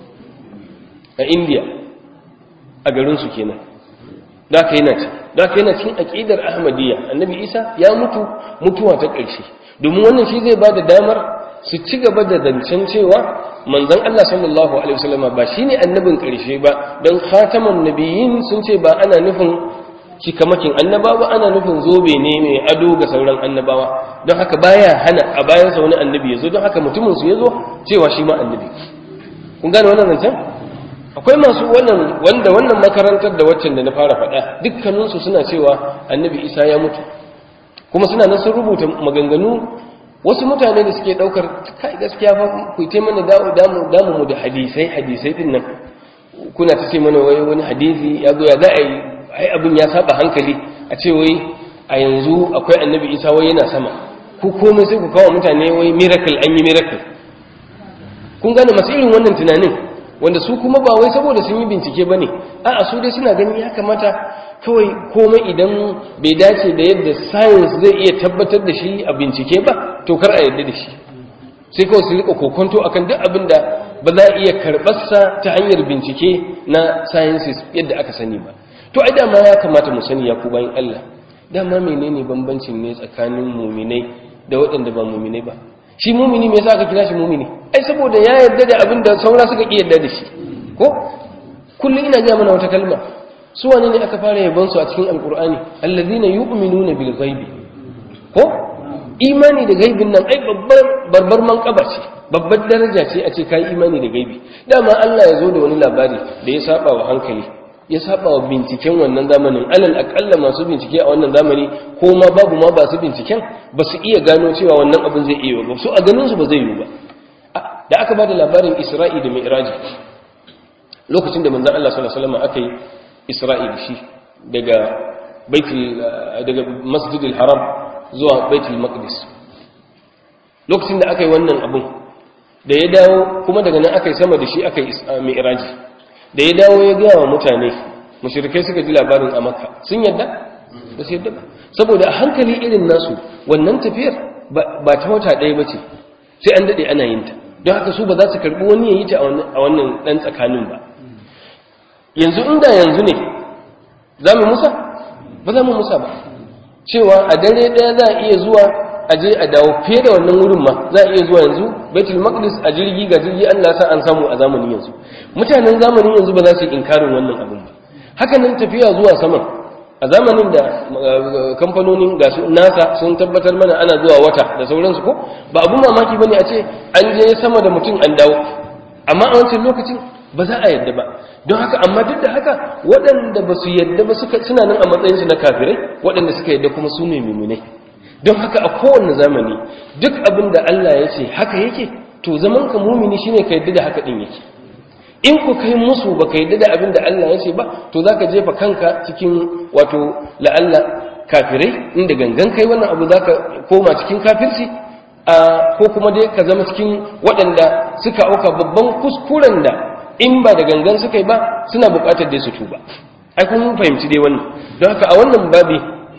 a indiya a garinsu kenan da aka yana ci da aka yana cikin aƙidar ahmadiyya annabi isa ya mutu mutuwa ta ƙarshe domin wannan shi zai ba da damar su ci gaba da zancen cewa manzon Allah sallallahu alaihi wasallama ba shine annabin ƙarshe ba don khataman nabiyyin sun ce ba ana nufin cikamakin annabawa ana nufin zobe ne mai ado ga sauran annabawa don haka baya hana a bayansa wani annabi ya zo don haka mutumin su ya zo cewa shi ma annabi kun gane wannan zancen akwai masu wannan wanda wannan makarantar da waccan da na fara faɗa dukkaninsu suna cewa annabi isa ya mutu kuma suna nan sun rubuta maganganu wasu mutane da suke ɗaukar kai gaskiya fa ku yi mana damu damu mu da hadisai hadisai din nan kuna ta ce mana wai wani hadisi ya zo ya za a yi ai abin ya saba hankali a ce wai a yanzu akwai annabi isa wai yana sama ku komai sai ku kawo mutane wai miracle an yi miracle kun gane masu irin wannan tunanin wanda su kuma ba wai saboda sun yi bincike ba ne a'a su dai suna ganin ya kamata kawai komai idan bai dace da yadda science zai iya tabbatar da shi a bincike ba to kar a yarda da shi sai kawai su rika kokonto akan duk abin da ba za a iya karɓarsa ta hanyar bincike na sciences yadda aka sani ba to ai dama ya kamata mu sani ya ku bayan Allah dama menene bambancin ne tsakanin muminai da waɗanda ba muminai ba shi mumini me yasa aka kira shi mumini ai saboda ya yarda da abin da saura suka ki yarda da shi ko kullum ina ga mana wata kalma su wane ne aka fara yabon su a cikin alqur'ani allazina yu'minuna bil ghaibi ko imani da gaibin nan ai babbar barbar manqaba ce babbar daraja ce a ce kai imani da gaibi dama Allah ya zo da wani labari da ya saba wa hankali ya saba wa binciken wannan zamanin alal akalla masu bincike a wannan zamani ko ma babu ma ba su binciken ba su iya gano cewa wannan abin zai iya ba su a ganin su ba zai yi ba da aka ba da labarin isra'i da mi'raji lokacin da manzon Allah sallallahu alaihi wasallam aka yi isra'i da shi daga baitul daga masjidil haram zuwa baitul maqdis lokacin da aka yi wannan abin da ya dawo kuma daga nan aka yi sama da shi aka yi mi'raji da ya dawo ya gaya wa mutane mushrikai suka ji labarin a makka sun yadda ba su yadda ba saboda a hankali irin nasu wannan tafiyar ba ta wata ɗaya ba ce sai an daɗe ana yin ta don haka su ba za su karɓi wani ya yi ta a wannan ɗan tsakanin ba yanzu inda yanzu ne za mu musa ba za mu musa ba cewa a dare ɗaya za a iya zuwa a je a dawo fiye da wannan wurin ma za a iya zuwa yanzu baitul maqdis a jirgi ga jirgi Allah sa an samu a zamanin yanzu mutanen zamanin yanzu ba za su yi inkarin wannan abin ba haka nan tafiya zuwa saman a zamanin da kamfanonin ga su nasa sun tabbatar mana ana zuwa wata da sauransu ko ba abun mamaki bane a ce an je sama da mutum an dawo amma a wancan lokacin ba za a yadda ba don haka amma duk da haka waɗanda ba su yadda ba suna nan a matsayinsu na kafirai waɗanda suka yadda kuma su ne mummunai don haka a kowane zamani duk abin da Allah ya ce haka yake to zaman ka mumini shine ka yadda da haka din yake in ku kai musu ba ka yadda da abin da Allah ya ce ba to za ka jefa kanka cikin wato la'alla kafirai inda gangan kai wannan abu za ka koma cikin kafirci ko kuma dai ka zama cikin waɗanda suka auka babban kuskuren da in ba da gangan suka yi ba suna buƙatar dai su tuba ai kun fahimci dai wannan don haka a wannan babi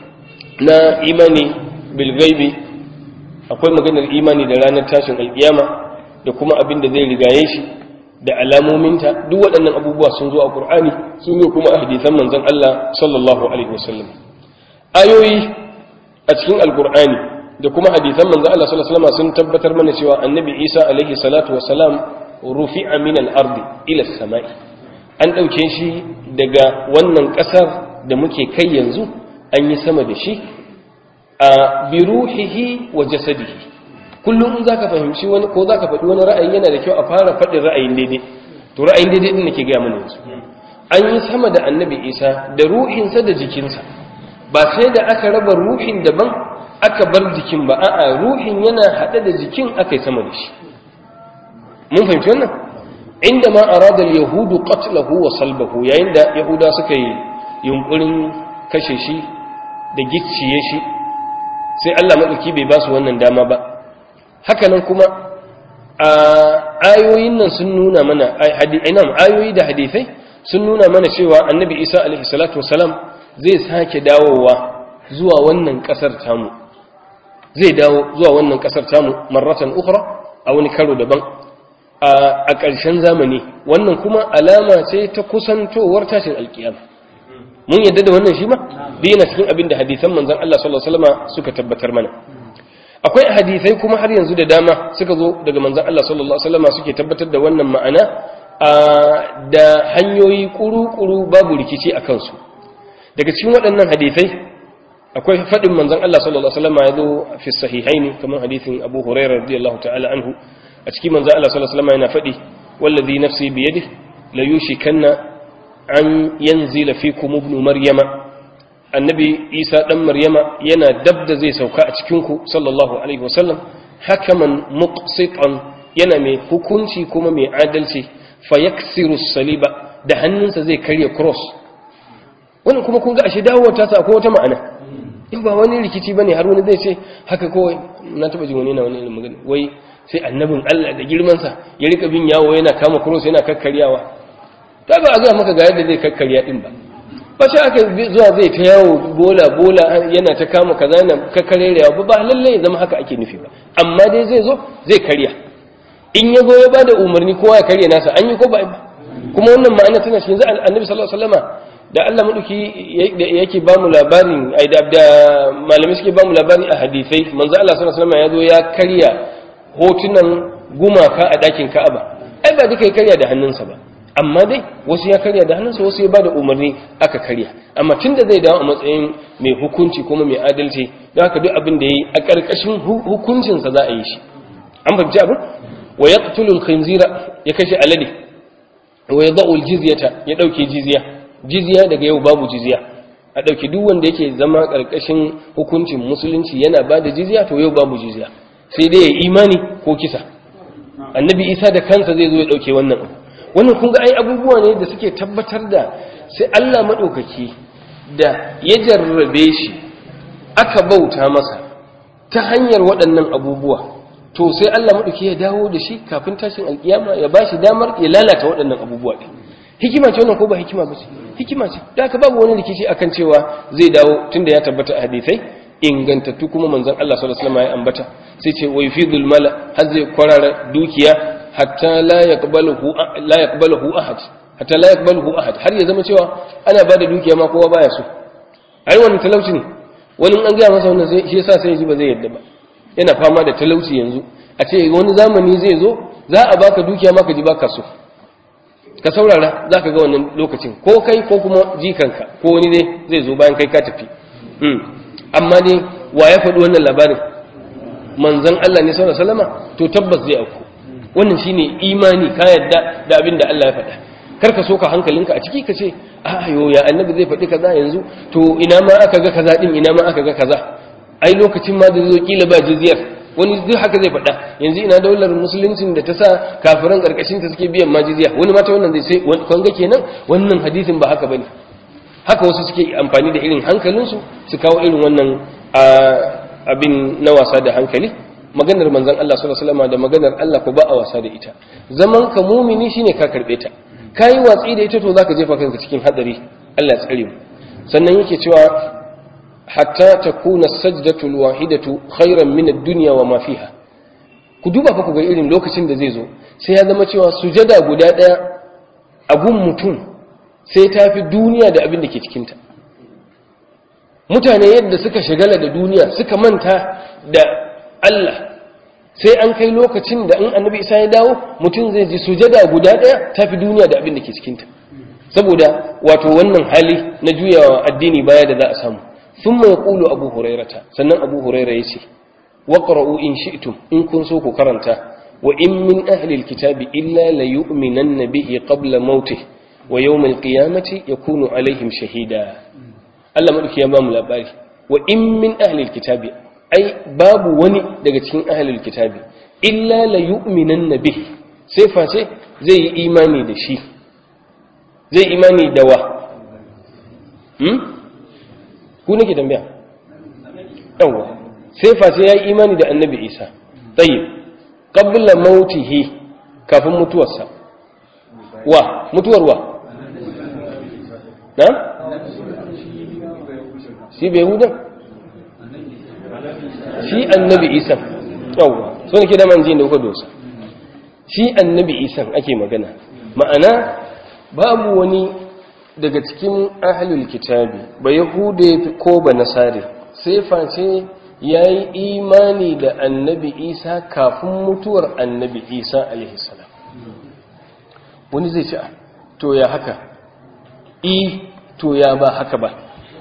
na imani bilgaibi akwai maganar imani da ranar tashin alkiyama da kuma abin da zai rigaye shi da alamominta duk waɗannan abubuwa sun zo a ƙur'ani sun zo kuma a hadisan manzon Allah sallallahu alaihi wasallam ayoyi a cikin alƙur'ani da kuma hadisan manzon Allah sallallahu alaihi wasallam sun tabbatar mana cewa annabi Isa alaihi salatu wasalam rufi'a min al-ardi ila as-sama'i an dauke shi daga wannan ƙasar da muke kai yanzu an yi sama da shi a biruhihi wa jasadihi kullum in zaka fahimci wani ko zaka faɗi wani ra'ayi yana da kyau a fara faɗin ra'ayin daidai to ra'ayin daidai din nake ga mana yanzu an yi sama da annabi isa da ruhinsa da jikinsa ba sai da aka raba ruhin daban aka bar jikin ba a'a ruhin yana haɗe da jikin aka yi sama da shi mun fahimci wannan inda ma arada al-yahudu qatlahu wa salbahu yayin da yahuda suka yi yunkurin kashe shi da gicciye shi sai Allah maɗauki bai ba su wannan dama ba hakanan kuma a ayoyin nan sun nuna mana ayoyi da hadithai sun nuna mana cewa annabi isa alaihi salatu wasalam zai sake dawowa zuwa wannan ƙasar tamu zai dawo zuwa wannan ƙasar tamu marratan ukhra a wani karo daban a ƙarshen zamani wannan kuma alama ce ta kusantowar tashin alkiyama mun yadda da wannan shi ma da yana cikin abin da hadisan manzon Allah sallallahu alaihi wasallam suka tabbatar mana akwai hadisai kuma har yanzu da dama suka zo daga manzon Allah sallallahu alaihi wasallam suke tabbatar da wannan ma'ana da hanyoyi kuru-kuru babu rikici a kansu daga cikin waɗannan hadisai akwai faɗin manzon Allah sallallahu alaihi wasallam ya zo fi sahihaini kamar hadisin Abu Hurairah radiyallahu ta'ala anhu a cikin manzon Allah sallallahu alaihi wasallam yana faɗi wallazi nafsi biyadihi la yushikanna an yanzila fikum ibn maryama annabi isa dan maryama yana dab da zai sauka a cikin ku sallallahu alaihi wasallam hakaman muqsitan yana mai hukunci kuma mai adalci fayaksiru saliba da hannunsa zai karya cross wannan kuma kun ga ashe dawowa ta sa akwai wata ma'ana in ba wani rikici bane har wani zai ce haka kawai na taba jin wani na wani magana wai sai annabin Allah da girman sa ya rika bin yawo yana kama cross yana kakkaryawa ta ba a zuwa maka ga yadda zai kakkarya din ba ba sai aka zuwa zai ta yawo bola bola yana ta kama kaza yana kakkarewa ba ba lalle ya zama haka ake nufi ba amma dai zai zo zai karya in ya zo ya bada umarni kowa ya karya nasa an yi ko ba kuma wannan ma'ana tana cikin za annabi sallallahu alaihi wasallama da Allah maduki yake ba mu labarin ai da malamai suke ba mu labari a hadisai manzo Allah sallallahu alaihi wasallama ya zo ya karya hotunan gumaka a dakin Ka'aba ai ba duka ya karya da hannunsa ba amma dai wasu ya karya da hannunsa wasu ya bada umarni aka karya amma tunda zai dawo a matsayin mai hukunci kuma mai adalci don haka duk abin da yayi a ƙarƙashin hukuncinsa za a yi shi an fahimci abin wa yaqtulu al-khinzira ya kashe alade wa yadau al-jizyata ya dauke jizya jizya daga yau babu jizya a dauke duk wanda yake zama ƙarƙashin hukuncin musulunci yana bada jizya to yau babu jizya sai dai ya imani ko kisa annabi isa da kansa zai zo ya dauke wannan abu wannan kun ga ai abubuwa ne da suke tabbatar da sai Allah maɗaukaki da ya jarrabe shi aka bauta masa ta hanyar waɗannan abubuwa to sai Allah maɗauki ya dawo da shi kafin tashin alƙiyama ya ba shi damar ya lalata waɗannan abubuwa ɗin hikima ce wannan ko ba hikima ba ce hikima ce da aka babu wani rikici akan cewa zai dawo tunda ya tabbata a hadisai ingantattu kuma manzon Allah sallallahu alaihi wasallam ya ambata sai ce wa yufidul mala har zai kwarara dukiya hatta la yaqbaluhu la yaqbaluhu ahad hatta la yaqbaluhu ahad har ya zama cewa ana bada dukiya ma kowa baya so ai wannan talauci ne wani an ga masa wannan shi yasa sai ji ba zai yadda ba yana fama da talauci yanzu a ce wani zamani zai zo za a baka dukiya ma ka ji baka so ka saurara za ka ga wannan lokacin ko kai ko kuma jikanka ko wani ne zai zo bayan kai ka tafi amma ne wa ya faɗi wannan labarin manzan Allah ne sallallahu alaihi wasallama to tabbas zai auku wannan shine imani ka yadda da abin da Allah ya faɗa kar ka soka hankalinka a ciki ka ce a yo ya annabi zai faɗi kaza yanzu to ina ma aka ga kaza din ina ma aka ga kaza ai lokacin ma da zo kila ba jizyar wani duk haka zai faɗa yanzu ina daular musuluncin da ta sa kafiran karkashin ta suke biyan majiziya wani mata wannan zai sai kun ga kenan wannan hadisin ba haka bane haka wasu suke amfani da irin hankalinsu su kawo irin wannan abin na wasa da hankali maganar manzon Allah sallallahu alaihi wasallam da maganar Allah ko ba a wasa da ita zaman ka mumini shine ka karbe ta kai watsi da ita to zaka jefa kanka cikin hadari Allah ya tsare mu sannan yake cewa hatta takuna sajdatu alwahidatu khairan min ad-dunya wa ma fiha ku duba fa ku ga irin lokacin da zai zo sai ya zama cewa sujada guda daya a gun mutum sai ta fi duniya da abin da ke cikin ta mutane yadda suka shagala da duniya suka manta da Allah sai an kai lokacin da in annabi isa ya dawo mutum zai ji sujada guda daya ta fi duniya da abin da ke cikin ta saboda wato wannan hali na juyawa addini baya da za a samu ثم يقول أبو هريرة سنن أبو هريرة يسي وقرأوا إن شئتم إن كنتم كرنتا وإن من أهل الكتاب إلا ليؤمنن به قبل موته ويوم القيامة يكون عليهم شهيدا Allah maɗauki ya ba mu labari wa in min ahlil kitabi ai babu wani daga cikin ahlil kitabi illa la yu'minan bih sai face zai yi imani da shi zai imani da wa hmm? ku nake tambaya yawa sai face ya yi imani da annabi isa tsaye qabla mautihi kafin mutuwarsa wa mutuwar wa na shi bai hudan shi annabi isa yawa so ne ke da manjin da kuka dosa shi annabi isa ake magana ma'ana babu wani daga cikin ahlul kitabi ba yahude ko ba nasari sai face ya yi imani da annabi isa kafin mutuwar annabi isa alaihissalam wani zai ce to ya haka i to ya ba haka ba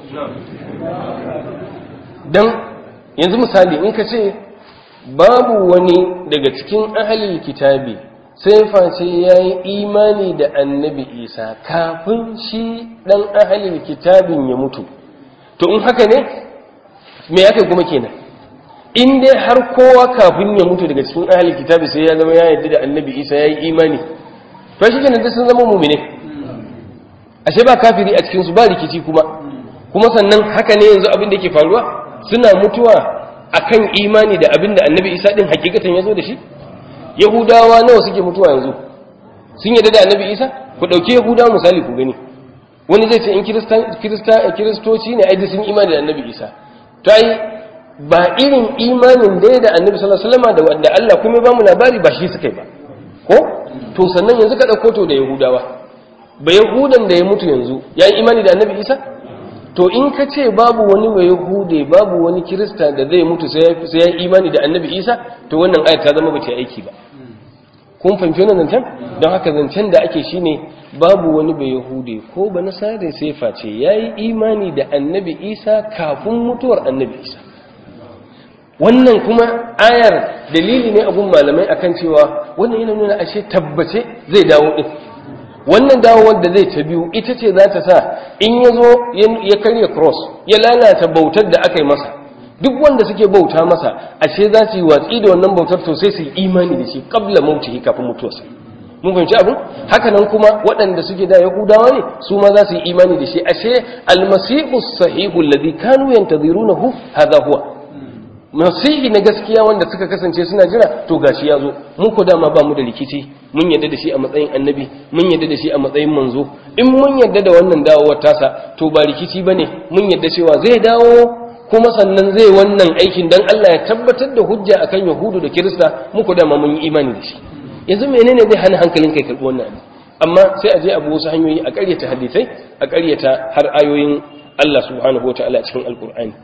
don yanzu misali in ka ce babu wani daga cikin ahalil kitabi sai face ya yi imani da annabi isa kafin shi ɗan ahalil kitabin ya mutu to in haka ne me ya kai kuma kenan in dai har kowa kafin ya mutu daga cikin ahalil kitabi sai ya zama ya yadda da annabi isa ya yi imani to shi kenan sun zama mumine ashe ba kafiri a cikinsu ba rikici kuma kuma sannan haka ne yanzu abin da ke faruwa suna mutuwa akan imani da abin da annabi isa din hakikatan ya zo da shi yahudawa nawa suke mutuwa yanzu sun yadda da annabi isa ku ɗauki yahudawa misali ku gani wani zai ce in kiristoci ne ai sun imani da annabi isa to ai ba irin imanin dai da annabi sallallahu alaihi wasallam da wanda Allah kuma ba mu labari ba shi suka yi ba ko to sannan yanzu ka ɗauko to da yahudawa ba yahudan da ya mutu yanzu ya yi imani da annabi isa to in ka ce babu wani mai yahude babu wani kirista da zai mutu sai ya yi imani da annabi isa to wannan ayat ta zama ba ta aiki ba kun fahimci wannan zancen don haka zancen da ake shine babu wani bai yahude ko ba nasara sai face ya yi imani da annabi isa kafin mutuwar annabi isa wannan kuma ayar dalili ne abun malamai akan cewa wannan yana nuna ashe tabbace zai dawo din wannan dawowar da zai ta biyu ita ce za ta sa in ya zo ya karya cross ya lalata bautar da aka yi masa duk wanda suke bauta masa ashe za su yi watsi da wannan bautar to sai su yi imani da shi kabla mautihi kafin mutuwarsa mun fahimci abin haka nan kuma waɗanda suke da yahudawa ne su ma za su yi imani da shi ashe almasihu sahihu alladhi kanu yantazirunahu hadha huwa masihi na gaskiya wanda suka kasance suna jira to gashi ya zo mu ko dama ba mu da rikici mun yadda da shi a matsayin annabi mun yadda da shi a matsayin manzo in mun yadda da wannan dawowar tasa to ba rikici bane mun yadda cewa zai dawo kuma sannan zai wannan aikin dan Allah ya tabbatar da hujja akan yahudu da kirista mu ko dama mun yi imani da shi yanzu menene zai hana hankalin kai karbi wannan amma sai a je abu wasu hanyoyi a ƙaryata hadisai a ƙaryata har ayoyin Allah subhanahu wa ta'ala a cikin alkur'ani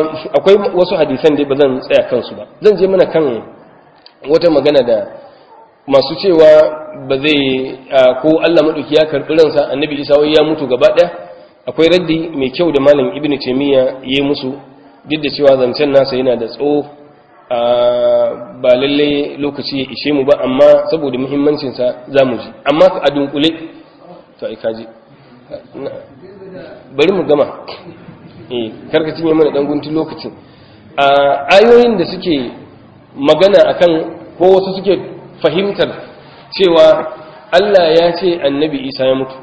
akwai wasu hadisan dai ba zan tsaya kansu ba zan je mana kan wata magana da masu cewa ba zai ko Allah maɗauki ya karɓi ransa annabi isa wai ya mutu gaba ɗaya akwai raddi mai kyau da malam ibnu taymiya ya yi musu duk da cewa zancen nasa yana da tsawo ba lalle lokaci ya ishe mu ba amma saboda muhimmancinsa za mu ji amma a dunkule to ai kaji bari mu gama eh karka cinye mana dan guntun lokacin a ayoyin da suke magana akan ko wasu suke fahimtar cewa Allah ya ce annabi Isa ya mutu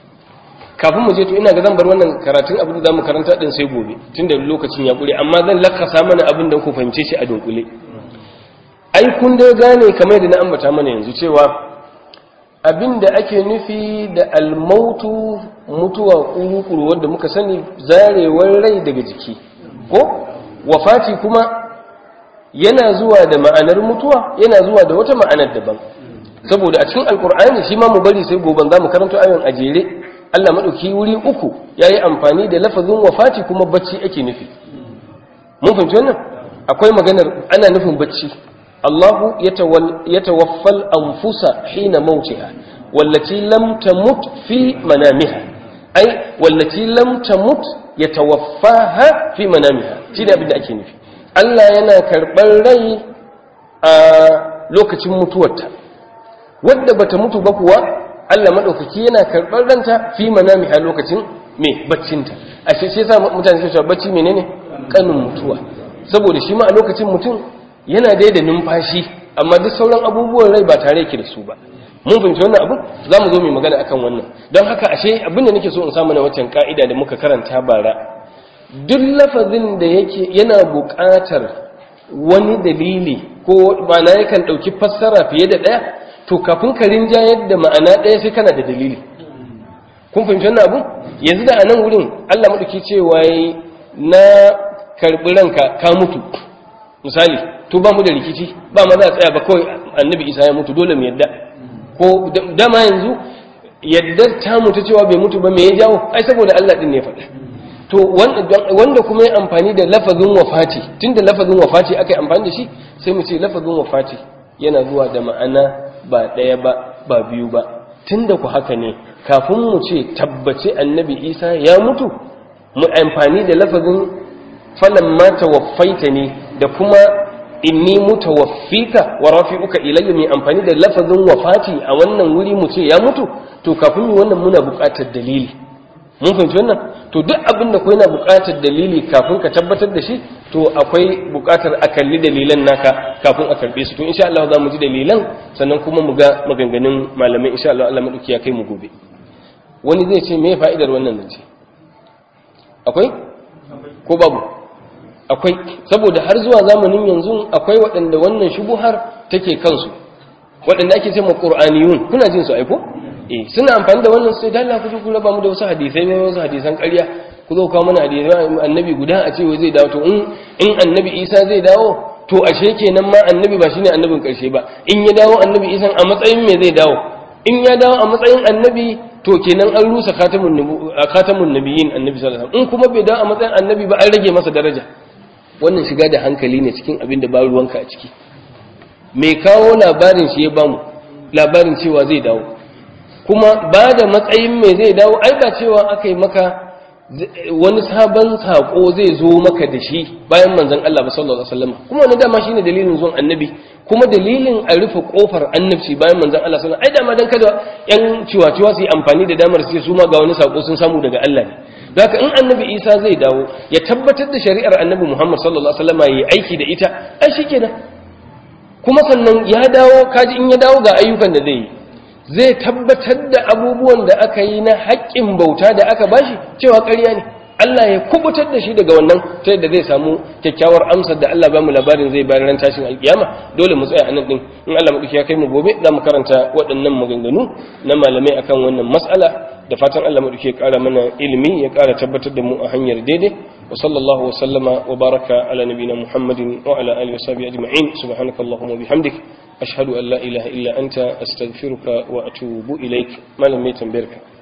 kafin mu je to ina ga zan bar wannan karatun abin da zamu karanta din sai gobe tunda lokacin ya kure amma zan lakasa mana abin da ku fahimce shi a dunkule ai kun da gane kamar da na ambata mana yanzu cewa abin da ake nufi da almautu mutuwa kuru-kuru wanda muka sani zarewar rai daga jiki ko wafati kuma yana zuwa da ma'anar mutuwa yana zuwa da wata ma'anar daban saboda a cikin alkur'ani shi ma mu bari sai goben za mu karanta ayon a jere Allah maɗauki wuri uku ya yi amfani da lafazin wafati kuma bacci ake nufi mun fahimci wannan akwai maganar ana nufin bacci Allahu ya tawaffal anfusa hina mautiha wallati lam tamut fi manamiha ai wallati lam tamut yatawaffaha fi manamiha shine abin da ake nufi Allah yana karɓar rai a lokacin mutuwarta wadda bata mutu ba kuwa Allah maɗaukaki yana karɓar ranta fi manami a lokacin me baccinta a shi sai sa mutane suka cewa bacci menene kanin mutuwa saboda shi ma a lokacin mutum yana dai da numfashi amma duk sauran abubuwan rai ba tare yake da su ba mun fahimci wannan abu za mu zo mu magana akan wannan don haka ashe abin da nake so in samu na waccan ka'ida da muka karanta bara duk lafazin da yake yana buƙatar wani dalili ko ma'ana yakan ɗauki fassara fiye da ɗaya to kafin ka rinjayar da ma'ana ɗaya sai kana da dalili kun fahimci wannan abu yanzu da a nan wurin Allah maɗauki cewa yi na karɓi ranka ka mutu misali to ba mu da rikici ba ma za a tsaya ba kawai annabi isa ya mutu dole mu yadda ko dama yanzu yadda ta mutu cewa bai mutu ba me ya jawo ai saboda Allah din ne faɗa to wanda kuma ya amfani da lafazin wafati tunda lafazin wafati aka yi amfani da shi sai mu ce lafazin wafati yana zuwa da ma'ana ba ɗaya ba ba biyu ba tunda ku haka ne kafin mu ce tabbace annabi isa ya mutu mu amfani da lafazin falan ma tawaffaita ne da kuma inni mutawaffika wa rafi'uka ilayya mai amfani da lafazin wafati a wannan wuri mu ce ya mutu to kafin mu wannan muna buƙatar dalili mun fahimci wannan to duk abin da ko yana buƙatar dalili kafin ka tabbatar da shi to akwai buƙatar a kalli dalilan naka kafin a karɓe su to insha Allah za mu ji dalilan sannan kuma mu ga maganganun malamai insha Allah Allah madauki ya kai mu gobe wani zai ce me fa'idar wannan zance akwai ko babu akwai saboda har zuwa zamanin yanzu akwai waɗanda wannan shubuhar take kansu waɗanda ake ce ma qur'aniyun kuna jin su aiko eh suna amfani da wannan sai dalla ku ku raba mu da wasu hadisai ne wasu hadisan ƙarya ku zo kawo mana hadisai annabi guda a ce wai zai dawo to in in annabi Isa zai dawo to ashe kenan ma annabi ba shine annabin ƙarshe ba in ya dawo annabi Isa a matsayin me zai dawo in ya dawo a matsayin annabi to kenan an rusa khatamun khatamun nabiyyin annabi sallallahu alaihi wasallam in kuma bai dawo a matsayin annabi ba an rage masa daraja wannan shiga da hankali ne cikin abin da ba ruwanka a ciki mai kawo labarin shi ya bamu labarin cewa zai dawo kuma ba da matsayin mai zai dawo ai ba cewa aka yi maka wani sabon saƙo zai zo maka da shi bayan manzon Allah ba sallallahu alaihi wasallam kuma wani dama shine dalilin zuwan annabi kuma dalilin a rufe kofar annabci bayan manzon Allah sallallahu alaihi wasallam ai dama dan kada yan ciwaciwa su yi amfani da damar su su ma ga wani saƙo sun samu daga Allah ne haka in annabi isa zai dawo ya tabbatar da shari'ar annabi muhammad sallallahu alaihi wasallam ya aiki da ita ai shikenan kuma sannan ya dawo kaji in ya dawo ga ayyukan da zai yi zai tabbatar da abubuwan da aka yi na haƙƙin bauta da aka bashi cewa ƙarya ne Allah ya kubutar da shi daga wannan ta yadda zai samu kyakkyawar amsar da Allah ba mu labarin zai bayar ran tashin alkiyama dole mu tsaya anan din in Allah madauki ya kai mu gobe za mu karanta waɗannan maganganu na malamai akan wannan mas'ala da fatan Allah madauki ya ƙara mana ilimi ya ƙara tabbatar da mu a hanyar daidai wa sallallahu wa sallama wa baraka ala nabiyina muhammadin wa ala alihi wa sahbihi ajma'in subhanakallahumma wa bihamdik ashhadu an la ilaha illa anta astaghfiruka wa atubu ilaik malam mai tambayarka